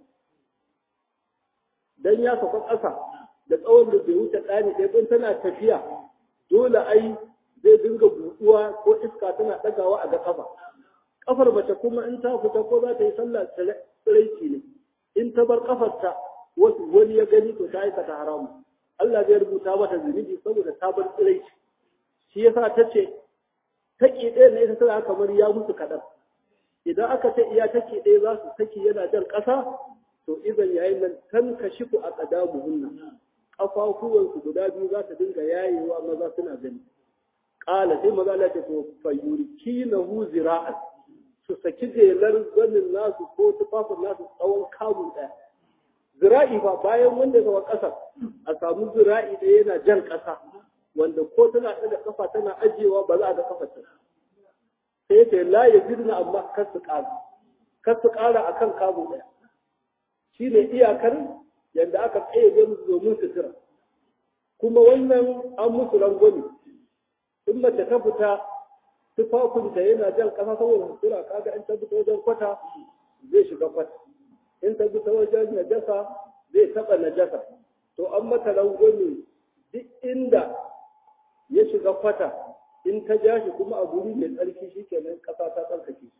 dan ya sauka ƙasa da tsawon da bai wuce ɗani ɗaya ɗin tana tafiya dole ai zai dinga buɗuwa ko iska tana ɗagawa a ga ƙafa ƙafar mace kuma in ta fita ko za ta yi sallah tsiraici ne in ta bar ƙafarta wasu wani ya gani to ta aikata haramu Allah zai rubuta mata zunubi saboda ta bar tsiraici shi yasa ta ce take ɗaya na ita tana kamar ya musu kaɗan idan aka ce iya take ɗaya za su saki yana jan ƙasa to idan yayin nan kan kashifu a ƙadamuhunna ƙafafuwansu guda biyu za ta dinga yayewa maza suna gani ƙala sai maza Allah ta to fayurki na hu zira'an su saki jelar zanin nasu ko tufafin nasu tsawon kamun ɗaya zira'i ba bayan wanda zama ƙasa a samu zira'i ɗaya yana jan ƙasa wanda ko tana ɗaga ƙafa tana ajiyewa ba za a ga ƙafa ta sai ta la ya jirna amma kar su ƙara kar su ƙara akan kamun ɗaya shi ne iyakar yadda aka tsaye musu domin sutura kuma wannan an musu rangwani in mace ta fita tufafinta yana jan ƙasa saboda sutura kaga in ta fita wajen kwata zai shiga kwata in ta fita wajen najasa zai taɓa najasa to an mata rangwani duk inda ya shiga kwata in ta ja shi kuma a guri mai tsarki shi kenan ƙasa ta tsarkake shi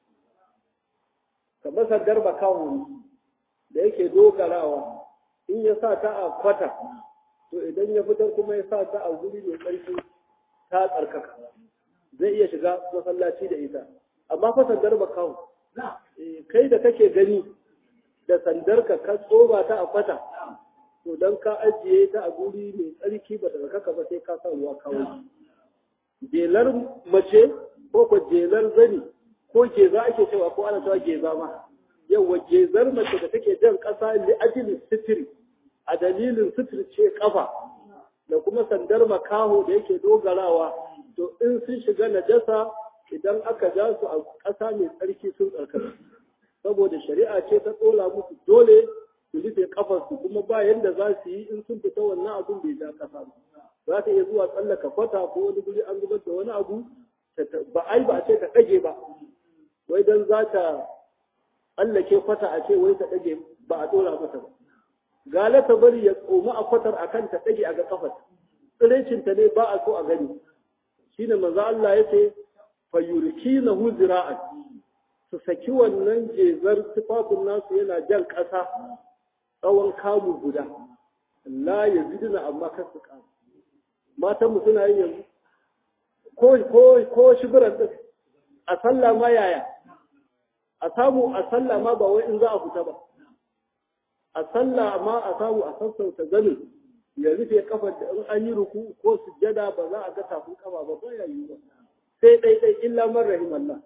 kamar sandar bakawo da yake dogarawa in ya sa ta a kwata to idan ya fitar kuma ya sa ta a guri mai tsarki ta tsarkaka zai iya shiga masallaci da ita amma fa sandar ba kawo kai da kake gani da sandar ka ka tsoba ta a kwata to dan ka ajiye ta a guri mai tsarki ba ta tsarkaka ba sai ka sa ruwa kawo jelar mace ko ko jelar zani ko geza ake cewa ko ana cewa geza ma yawa gezar mace da take jan ƙasa li ajilin sitiri a dalilin sitir ce kafa da kuma sandar makaho da yake dogarawa to in sun shiga najasa idan aka ja su a ƙasa mai tsarki sun tsarkaka saboda shari'a ce ta tsola musu dole su rufe kafarsu kuma ba yanda za su yi in sun fita wannan abun bai ja ƙasa ba za ta iya zuwa tsallaka kwata ko wani guri an zubar da wani abu ba ai ba a ce ta ɗage ba wai dan za ta tsallake kwata a ce wai ta ɗage ba a ɗora mata ba gala ta bari ya tsoma a kwatar a kan ta ɗage a ga kafar tsiraicinta ne ba a so a gani shine manzo Allah ya ce fa yurkinahu zira'an su saki wannan jezar tufafin nasu yana jan ƙasa tsawon kamu guda la yaziduna amma kar su ƙara matan mu suna yin yanzu ko ko ko shibiran din a sallah ma yaya a samu a sallah ma ba wai in za a fita ba a sallah ma a samu a sassauta zanin ya rufe kafar da in an yi ruku ko sujjada ba za a ga tafin kafa ba ba ya yi ba sai dai dai illa man rahimallah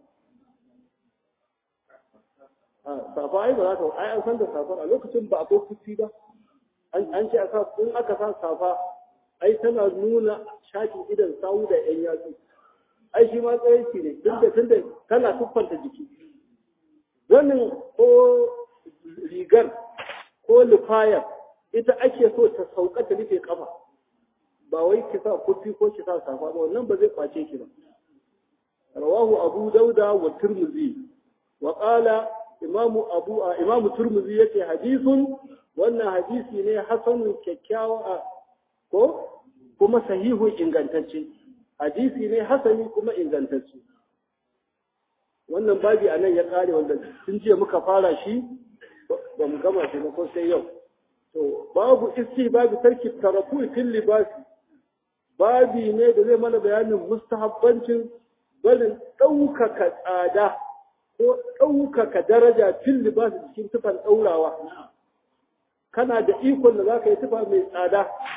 a safa ai ba za ta ai an san da safar a lokacin ba a ko kuci ba an ce a sa in aka sa safa ai tana nuna shakin idan sawu da yan yatsu ai shi ma tsayinci ne tunda tunda tana tuffanta jiki zanin ko rigar ko lufayar ita ake so ta sauka ta rufe kafa ba wai ki sa kufi ko ki sa safa ba wannan ba zai kwace ki ba rawahu abu dauda wa turmuzi wa qala imamu abu imamu turmuzi yace hadisun wannan hadisi ne hasanun kyakkyawa ko kuma sahihun ingantacce hadisi ne hasani kuma ingantacce wannan babi a nan ya kare wanda tun jiya muka fara shi ba mu gama shi ba ko sai yau to babu isti babu tarki tarafu fil libasi babi ne da zai mana bayanin mustahabbancin barin ɗaukaka tsada ko ɗaukaka daraja fil libasi cikin tufan ɗaurawa kana da ikon da za ka yi tufa mai tsada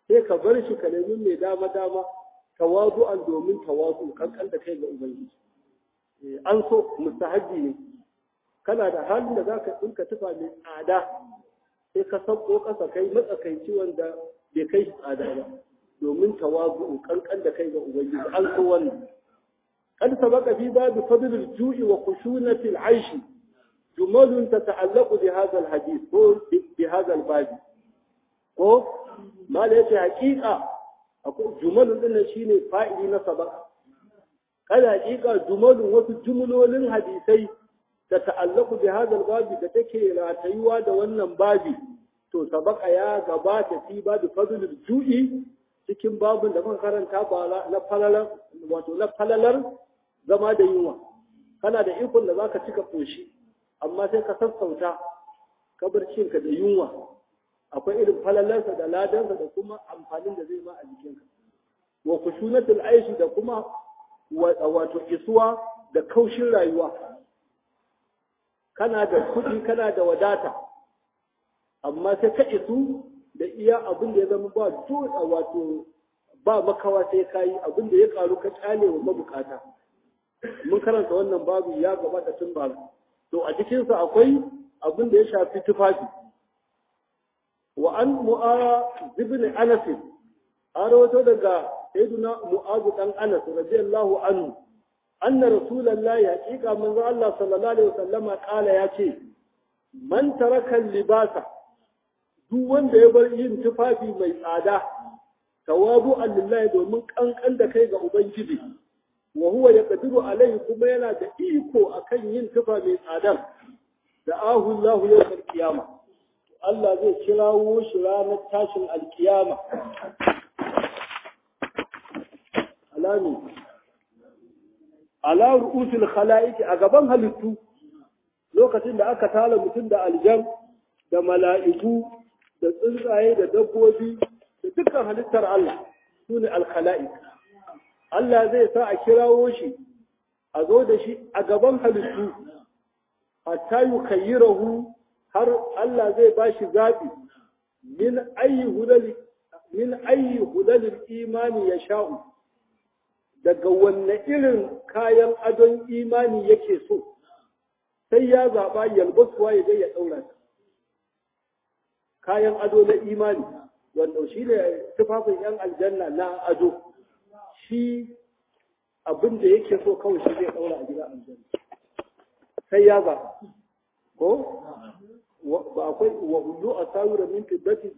sai ka bar shi ka nemi mai dama dama tawazu'an domin tawazu kankan da kai ga ubangiji an so mustahabbi ne kana da halin da zaka dinka tufa mai tsada sai ka sauko kasa kai matsakaici wanda bai kai shi tsada ba domin tawazu kankan da kai ga ubangiji an so wannan قد سبق في باب فضل الجوع وخشونة العيش جمل تتعلق بهذا الحديث بهذا الباب ko ma da yake hakika jumalun din shine fa'ili na sabaka kada hakika jumalun wasu jumlolin hadisai da ta'allaku bi hadal babi da take ratayuwa da wannan babi to sabaka ya gabata fi babu fadlul ju'i cikin babun da muka karanta ba na falalar wato na falalar zama da yunwa kana da ikon da zaka cika koshi amma sai ka sassauta kabarcinka da yunwa akwai irin falalarsa da ladansa da kuma amfanin da zai ma a jikinka wa kushunatul aishi da kuma wato isuwa da kaushin rayuwa kana da kuɗi kana da wadata amma sai ka isu da iya abin da ya zama ba dole wato ba makawa sai kayi abin da ya karu ka kyale wa mabukata mun karanta wannan babu ya gabata tun bara to a cikinsa akwai abin da ya shafi tufafi wa an mu'ara ibn anas an rawato daga sayyiduna mu'az dan anas radiyallahu anhu anna rasulullahi haqiqa manzo Allah sallallahu alaihi wasallama kala yace man taraka libasa duk wanda ya bar yin tufafi mai tsada tawabu lillahi domin kankan da kai ga ubangiji wa huwa yaqdiru alaihi kuma yana da iko akan yin tufa mai tsadar da ahu Allah yawmal qiyama Allah zai kirawo shi ranar tashin alkiyama alami ala ru'usil khalaiqi a gaban halittu lokacin da aka tala mutum da aljan da mala'iku da tsuntsaye da dabbobi da dukkan halittar Allah sune al-khala'iq Allah zai sa a kirawo shi a zo da shi a gaban halittu hatta yukayyirahu har Allah zai ba shi zaɓi min ayi hulali min ayi hulalil imani ya sha'u daga wanne irin kayan adon imani yake so sai ya zaɓa yalbasuwa ya ya ɗaura kayan ado na imani wanda shi ne tufafin 'yan aljanna na ado shi abin da yake so kawai shi zai ɗaura a gida aljanna sai ya zaɓa ko ba akwai wa hudu a sawura min fiddati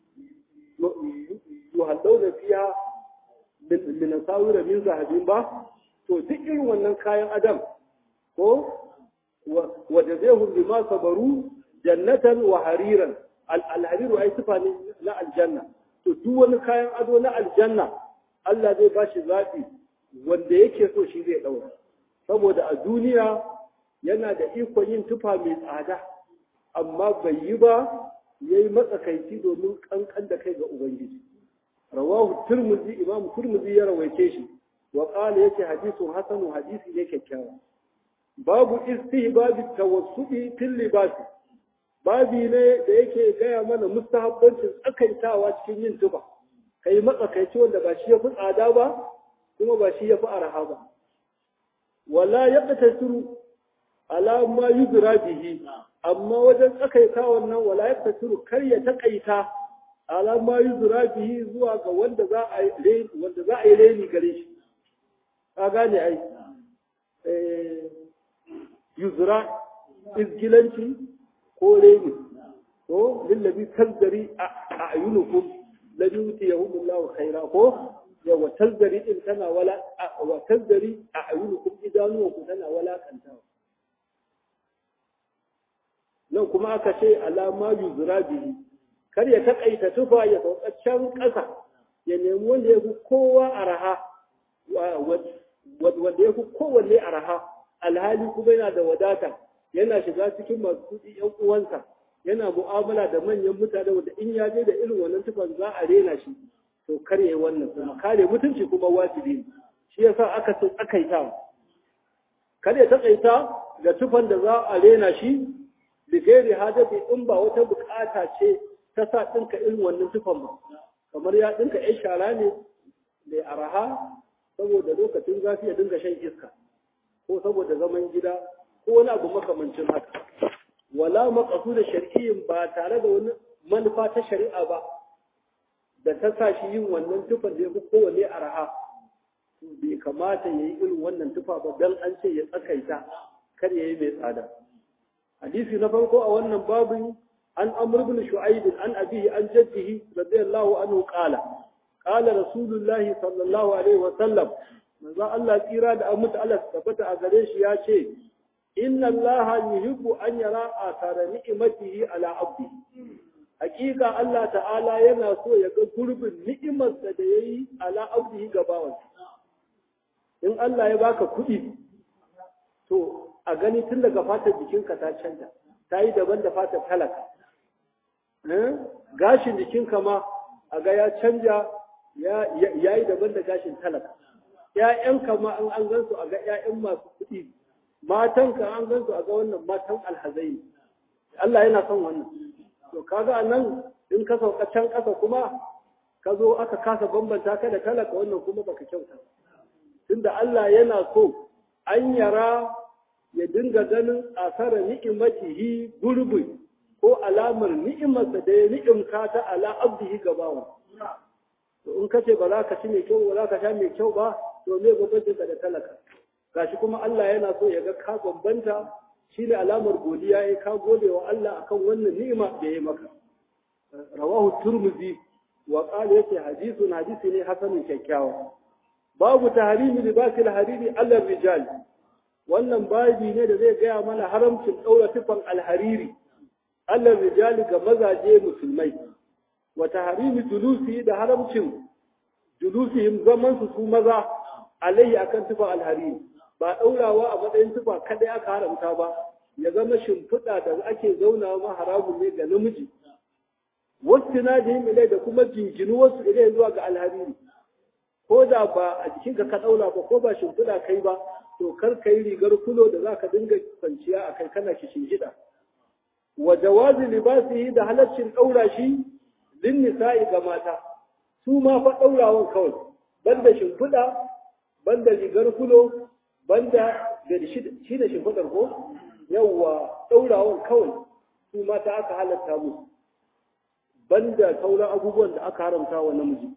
yuhallau fiya min sawura min zahabin ba to duk irin wannan kayan adam ko wa jazahum bima sabaru jannatan wa hariran al-hariru ai sifa ne na aljanna to duk wani kayan ado na aljanna Allah zai ba shi zaɓi wanda yake so shi zai ɗaura saboda a duniya yana da ikon yin tufa mai tsada amma bai yi ba ya yi matsakaici domin kankan da kai ga Ubangiji. Rawahu Turmuzi, Imam Turmuzi ya rawaice shi, wa ƙala yake hadisun hasanu hadisi ne kyakkyawa. Babu istihbabi tawassuɗi fil libasi. Babi ne da yake gaya mana mustahabbancin tsakaitawa cikin yin tufa. Kai matsakaici wanda ba shi ya fi tsada ba, kuma ba shi ya fi araha ba. Wala ya ala ma yudra bihi amma wajen tsakaita wannan wala yaktasiru kar ya takaita ala ma yudra bihi zuwa ga wanda za a yi wanda za a yi reni gare shi ka gane ai eh yuzra izgilanci ko reni ko lillabi tazdari a ayunukum ladhi yutiyahumullahu khaira ko yawa tazdari din tana wala wa tazdari a ayunukum idanukum tana wala kantawa nan kuma aka ce alama yuzura bihi kar ya takaita tufa ya sauka can ƙasa ya nemi wanda ya fi kowa araha wanda ya fi kowanne araha alhali kuma yana da wadata yana shiga cikin masu kuɗi ƴan uwansa yana mu'amala da manyan mutane wanda in ya je da irin wannan tufan za a rena shi to kar ya wannan kuma kare mutunci kuma wajibi ne shi yasa aka ce tsakaita kar ya takaita ga tufan da za a rena shi da gairi hadafi in ba wata bukata ce ta sa ɗinka irin wannan tufan ba kamar ya dinka yan shara ne mai araha saboda lokacin zafi ya dinga shan iska ko saboda zaman gida ko wani abu makamancin haka wala maqasu da shar'iyyin ba tare da wani manufa ta shari'a ba da ta sa shi yin wannan tufan da ya fi kowanne araha bai kamata ya yi irin wannan tufa ba don an ce ya tsakaita kar ya yi mai tsada hadisi na farko a wannan babin an amr ibn shu'aib an abihi an jaddihi radiyallahu anhu qala qala rasulullahi sallallahu alaihi wa sallam manzo Allah tsira da amma Allah tabbata a gare shi ya ce inna Allah yuhibbu an yara athara ni'matihi ala abdi hakika Allah ta'ala yana so ya ga gurbin ni'imarsa da yayi ala abdihi ga bawansa in Allah ya baka kuɗi to a gani tun daga fatar jikinka ta canja ta yi daban da fatar talaka gashin jikinka ma a ga ya canja ya yi daban da gashin talaka ‘ya'yanka ma an an gansu a ga ‘ya'yan masu kuɗi matanka an gansu a ga wannan matan alhazai Allah yana son wannan to kaga nan in ka sauka can ƙasa kuma ka zo aka kasa bambanta ka da talaka wannan kuma baka kyauta tunda Allah yana so an yara ya dinga ganin asara ni'imatihi gurbi ko alamar ni'imarsa da ya ni'imka ta ala abdihi gabawa to in kace ba za ka ci mai kyau ba za ka sha mai kyau ba to me bambancin ka da talaka gashi kuma Allah yana so ya ga ka bambanta shine alamar godiya ya ka gode wa Allah akan wannan ni'ima da ya maka rawahu turmuzi wa qala yace hadithun hadisi ne hasanun kyakkyawa babu tahrimi libasil hariri alal rijal wannan babi ne da zai gaya mana haramcin daura tufan alhariri alal rijal ga mazaje musulmai wa tahrimi julusi da haramcin julusihim zaman su su maza alayhi akan tufan alhariri ba daurawa a matsayin tufa kadai aka haramta ba ya zama shimfiɗa da ake zaunawa ma haramun ne ga namiji wasu na ilai da kuma jinginu wasu ilai zuwa ga alhariri ko da ba a jikinka ka ɗaura ba ko ba shimfiɗa kai ba to kar ka yi rigar kulo da za ka dinga kwanciya a kai kana kishin gida wa jawazi libasihi da halaccin ɗaura shi lin nisa'i ga mata su ma fa ɗaurawan kawai banda shimfiɗa banda rigar kulo banda da shi da shimfiɗar ko yawwa ɗaurawan kawai su mata aka halatta musu banda sauran abubuwan da aka haramta wa namiji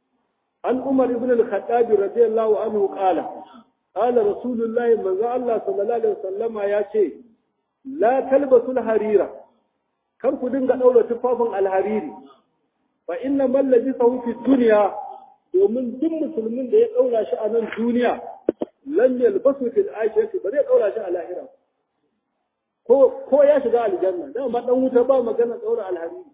عن عمر بن الخطاب رضي الله عنه قال قال رسول الله من الله صلى الله عليه وسلم يا شيء لا تلبسوا الحرير كم كدن دولة تفافن الحريري فإن من لبسه في الدنيا domin duk musulmin da ya ɗaura shi a nan duniya lam yalbasu fil akhirati ba zai ɗaura shi a lahira ko ko ya shiga aljanna dan ma dan wuta ba magana ɗaura alhariri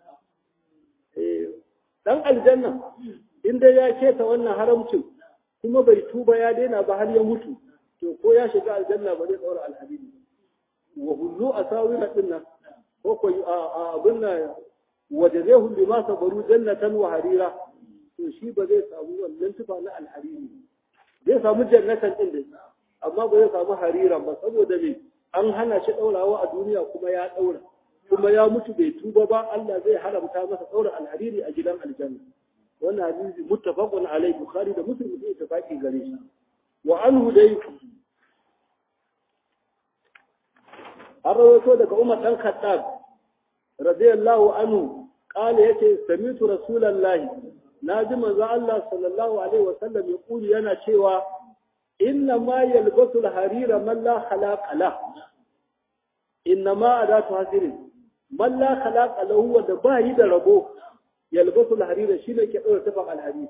eh dan aljanna in dai ya keta wannan haramcin kuma bai tuba ya daina ba har ya mutu to ko ya shiga aljanna ba zai daura alhabib wa hullu asawira dinna ko ko abin nan wajazehu bima sabaru jannatan wa harira to shi ba zai samu wannan tufa na alhariri zai samu jannatan din dai amma ba zai samu harira ba saboda me an hana shi daurawa a duniya kuma ya daura kuma ya mutu bai tuba ba Allah zai haramta masa daura alhariri a gidan aljanna wannan hadisi muttafaqun alai bukhari da muslim sai tafaki gare shi wa anhu dai an rawaito daga umar dan khattab radiyallahu anhu qala yace samitu rasulullahi naji manzo Allah sallallahu alaihi wa sallam ya kuli yana cewa inna ma yalbasu al-harira man la khalaqa la inna ma adatu hasirin man la khalaqa lahu wa da bayi da rabo yalbasu al-harira shine ke daura tafan al-hariri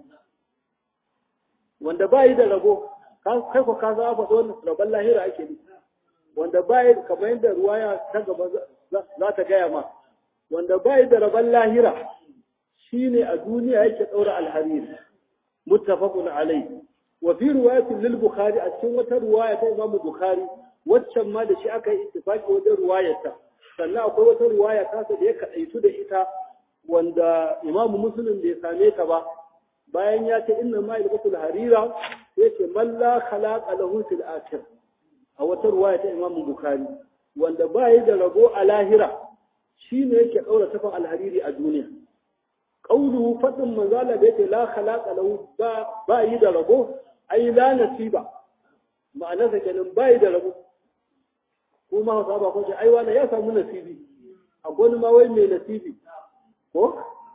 wanda bai da rabo kai ko ka za fa don rabon lahira ake ni wanda bai kamar yadda ruwaya ta gaba za ta gaya ma wanda bai da rabon lahira shine a duniya yake daura al-hariri muttafaqun alayhi wa fi riwayatin lil bukhari a cikin wata riwaya ta imam bukhari waccan ma da shi aka yi ittifaki wajen riwayarta sannan akwai wata riwaya ta da ya kadaitu da ita wanda imamu muslim bai same ta ba bayan ya ce inna ma yalbasul harira sai ce man la khalaqa lahu fil akhir a wata ruwaya ta imamu bukhari wanda ba yi da rabo a lahira shine yake daura tafan alhariri a duniya qawluhu fadin manzala da yake la khalaqa lahu ba ba yi da rabo ai la nasiba ma'ana sa kenan ba yi da rabo ko ma hausa ba ko ce ai wani ya samu nasibi a gwani ma wai mai nasibi ko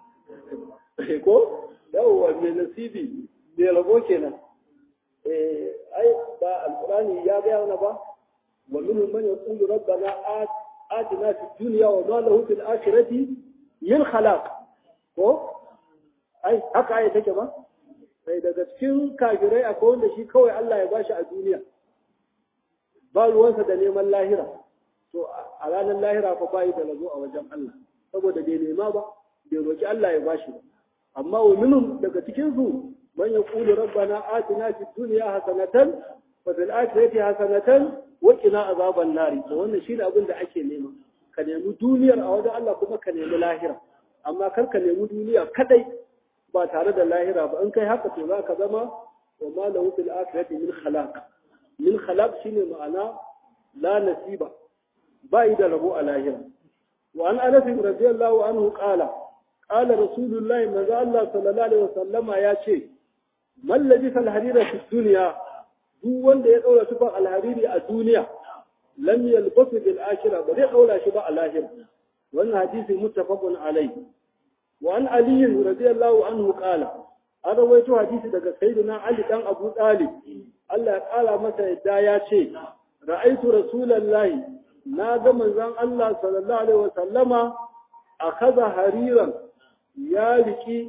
ko yawwa mai nasibi mai rabo kenan eh ai ba alqur'ani ya ga yana ba wa minhum man yaqulu rabbana atina fid dunya wa ma lahu fil akhirati min khalaq ko ai haka ai take ba sai daga cikin kafirai akwai wanda shi kawai Allah ya bashi a duniya ba ruwansa da neman lahira to a ranar lahira fa bayi da razo a wajen Allah saboda bai nema ba bai roki Allah ya bashi ba amma wa minhum daga cikin su man yaqulu rabbana atina fid dunya hasanatan wa fil akhirati hasanatan wa qina azaban nari to wannan shine abin da ake nema ka nemi duniyar a wajen Allah kuma ka nemi lahira amma kar ka nemi duniya kadai ba tare da lahira ba in kai haka to za ka zama wa ma lahu fil akhirati min khalaq min khalaq shine ma'ana la nasiba bai da rabo a lahira wa an anas radiyallahu anhu qala qala rasulullah manzo Allah sallallahu alaihi wasallama ya ce man labisa al-harira fi dunya duk wanda ya daura tufan al-hariri a duniya lam yalbasu bil akhirah ba zai daura shi ba a lahira wannan hadisi muttafaqun alayhi وعن علي رضي الله عنه قال an rawaito hadisi daga sayyidina Ali dan Abu Talib Allah ya kala masa yadda ya ce ra'aitu rasulullahi na ga manzon Allah sallallahu alaihi wasallama akaza hariran ya riki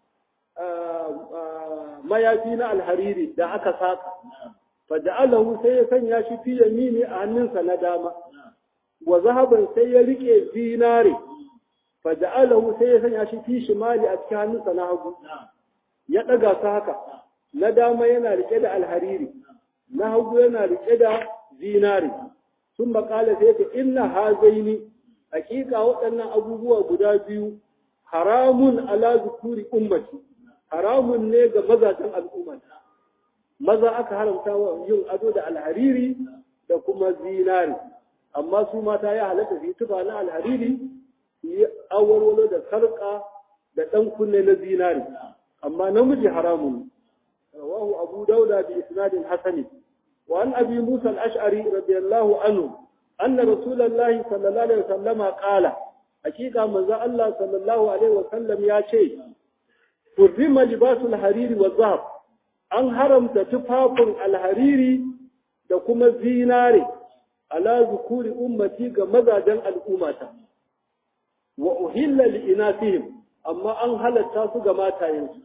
mayafi na alhariri da aka saka faja'alahu sai ya sanya shi fi yamini a hannunsa na dama wa zahaban sai ya rike zinare faja'alahu sai ya sanya shi fi shimali a cikin hannunsa na hagu ya daga su haka na dama yana rike da alhariri na hagu yana rike da zinare sun makala sai ta inna hazaini hakika waɗannan abubuwa guda biyu haramun ala zukuri ummati haramun ne ga mazajen al'umma maza aka haramta wa yin ado da alhariri da kuma zinari amma su mata ya halatta su yi tufa na alhariri su yi awarwalo da sarƙa da ɗan kunne na zinari amma namiji haramun rawahu abu dauda bi isnadin hasani wa an abi musa al-ash'ari radiyallahu anhu anna rasulullahi sallallahu alaihi wasallam qala hakika manzo Allah sallallahu alaihi wasallam ya ce hurrima libasul hariri wa zahab an haramta tufafin alhariri da kuma zinare ala zukuri ummati ga mazajen al'ummata wa uhilla li inasihim amma an halatta su ga matayensu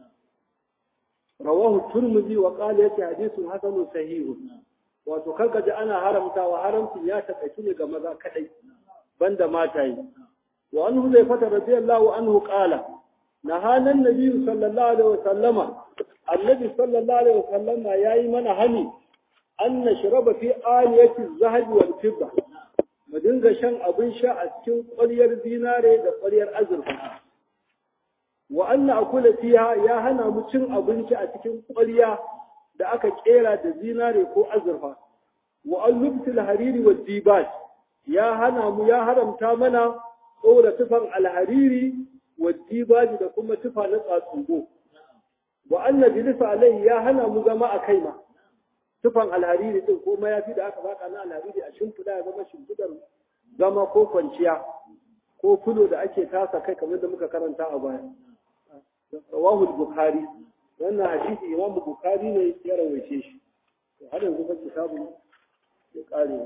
rawahu turmuzi wa qala yake hadithun hasanun sahihun wato kanka ji ana haramtawa haramcin ya takaitu ne ga maza kadai banda mataye wa an huzaifata radiyallahu anhu qala nahana an-nabi sallallahu alaihi wasallama annabi sallallahu alaihi wasallama yayi mana hani an nashraba fi aliyati az-zahab wal fidda mu dinga shan abin sha a cikin ƙwaryar zinare da ƙwaryar azurfa wa anna akula fiha ya hana mu cin abinci a cikin ƙwarya da aka kera da zinare ko azurfa wa an lubtil hariri wa dibat ya hana mu ya haramta mana ɗora tufan alhariri wa dibaji da kuma tufa na tsatsugo wa anna jilisa alai ya hana mu zama a kai ma tufan alhariri din ko mayafi da aka baka na alhariri a shimfiɗa ya zama shimfiɗar zama ko kwanciya ko fulo da ake tasa kai kamar da muka karanta a baya rawahu bukhari wannan hadisi imam bukhari ne ya rawaice shi har yanzu ba kitabu ya kare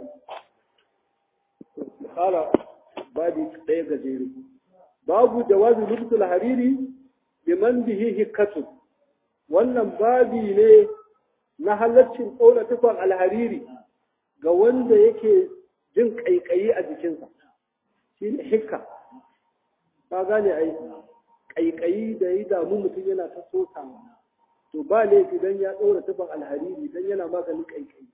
kala babi ɗaya gajere babu jawazi lubtul hariri liman bihi hikatu wannan babi ne na halaccin ɗora tufan alhariri ga wanda yake jin ƙaiƙayi a jikinsa shi ne hikka ka gane ai ƙaiƙayi da ya damu mutum yana ta sosa to ba laifi dan ya ɗora tufan alhariri dan yana maganin ƙaiƙayi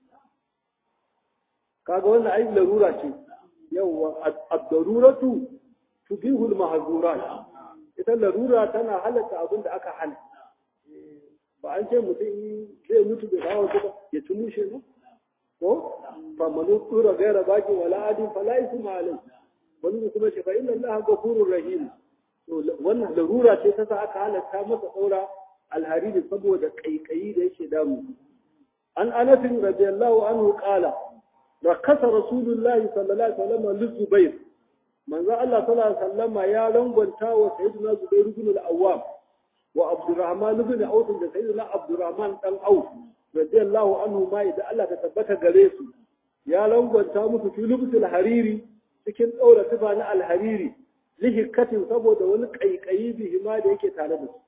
kaga wannan ai larura ce yawwa ad-daruratu tubihu al-mahzurat ita larura tana halatta abin da aka hana ba an ce mutum zai mutu da kawo ba ya ci mushe ba ko fa manu tura gaira baki wala adin fala isma alai wani kuma ce fa inna allaha ghafurur rahim to wannan larura ce ta sa aka halatta masa daura alhariri saboda kaikayi da yake damu an anas radiyallahu anhu qala rakasa rasulullahi sallallahu alaihi wasallam lizubair manzo Allah sallallahu alaihi wasallam ya rangwanta wa sayyidina zubair ibn al-awwam wa abdurrahman ibn auf da sayyidina abdurrahman dan auf radiyallahu anhu ma idan Allah ta tabbata gare su ya rangwanta musu filubsul hariri cikin daura tufa na alhariri lihikatin saboda wani kaikayi bihima da yake tare da su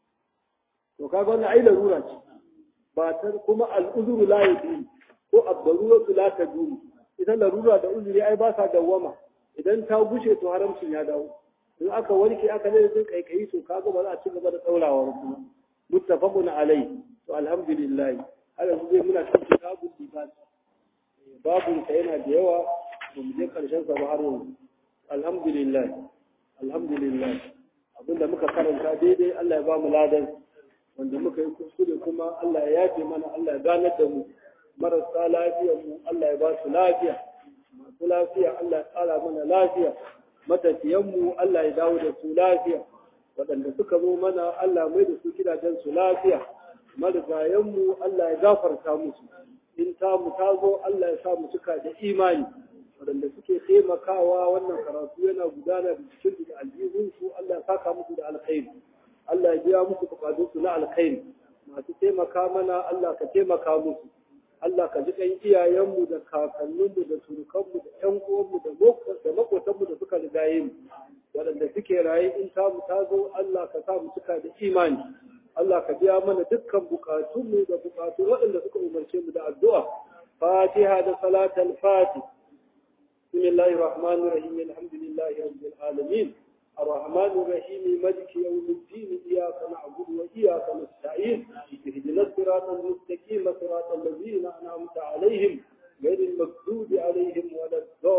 to kaga wannan ai larura ce ba ta kuma al'uzuru la yadi ko abdaruratu la tadum ita larura da uzuri ai ba sa dawwama idan ta gushe to haramcin ya dawo in aka warke aka ne sun kaikayi to kaga ba za a ci gaba da daurawa kuma muttafaqun alai to alhamdulillah har yanzu zai muna cikin kitabul libas babun sa yana da yawa ba mu je karshen sa ba har yanzu alhamdulillah alhamdulillah abinda muka karanta daidai Allah ya ba mu ladan wanda muka yi kuskure kuma Allah ya yafe mana Allah ya ganar da mu marasa lafiyar mu Allah ya ba su lafiya masu lafiya Allah ya tsara mana lafiya matafiyan mu Allah ya dawo da su lafiya waɗanda suka zo mana Allah mai da su gidajen su lafiya marigayen mu Allah ya gafarta musu in ta mu ta zo Allah ya sa mu cika da imani waɗanda suke taimakawa wannan karatu yana gudana da cikin da aljihunsu Allah ya saka musu da alkhairi Allah ya biya musu bukatunsu na alkhairi masu taimaka mana Allah ka taimaka musu Allah ka ji ɗan iyayenmu da kakanninmu da surukanmu da ƴan uwanmu da makotanmu da suka rigaye mu waɗanda suke raye in ta mu ta zo Allah ka sa mu cika da imani Allah ka biya mana dukkan bukatunmu da bukatun waɗanda suka umarce mu da addu'a Fatiha da salatul Fatih بسم الله الرحمن الرحيم الحمد لله رب العالمين الرحمن الرحيم مالك يوم الدين إياك نعبد وإياك نستعين اهدنا الصراط المستقيم صراط الذين أنعمت عليهم غير المغضوب عليهم ولا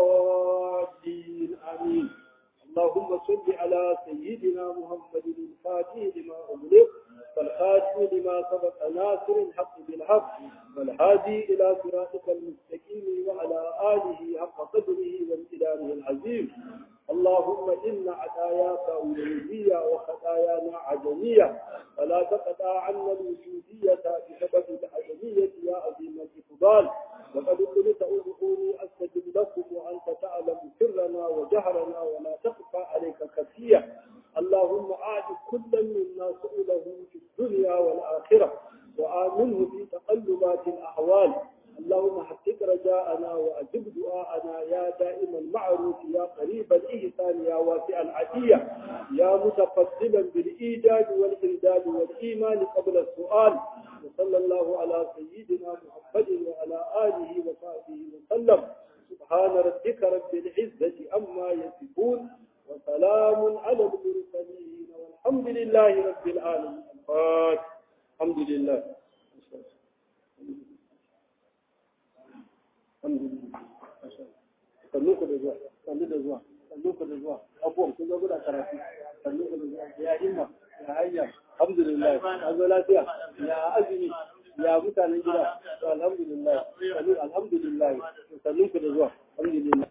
الضالين آمين اللهم صل على سيدنا محمد الفاتح لما أغلق والخاتم لما سبق ناصر الحق بالحق والهادي إلى صراطك المستقيم وعلى آله حق قدره وامتدانه العظيم اللهم إن عداياك أولوية وخطايانا عدمية فلا تقطع عنا الوجودية بسبب العدمية يا عظيم الإقبال وقد قلت ادعوني أستجب لكم وأنت تعلم سرنا وجهرنا ولا تخفى عليك خفية اللهم أعد كل منا سؤله في الدنيا والآخرة وآمنه في تقلبات الأحوال اللهم حقق رجاءنا وأجب دعاءنا يا دائم المعروف يا قريب الإحسان يا واسع العدية يا متفضلا بالإيجاد والإمداد والإيمان قبل السؤال وصلى الله على سيدنا محمد وعلى آله وصحبه وسلم سبحان ربك رب العزة أما يصفون وسلام على المرسلين والحمد لله رب العالمين الفاتح الحمد لله sannu ku da zuwa sannu da zuwa sannu ku da zuwa abubuwan kun zo guda karatu sannu ku da zuwa ya himma ya hanya alhamdulillah an zo lafiya ya azumi ya mutanen gida alhamdulillah alhamdulillah sannu ku da zuwa alhamdulillah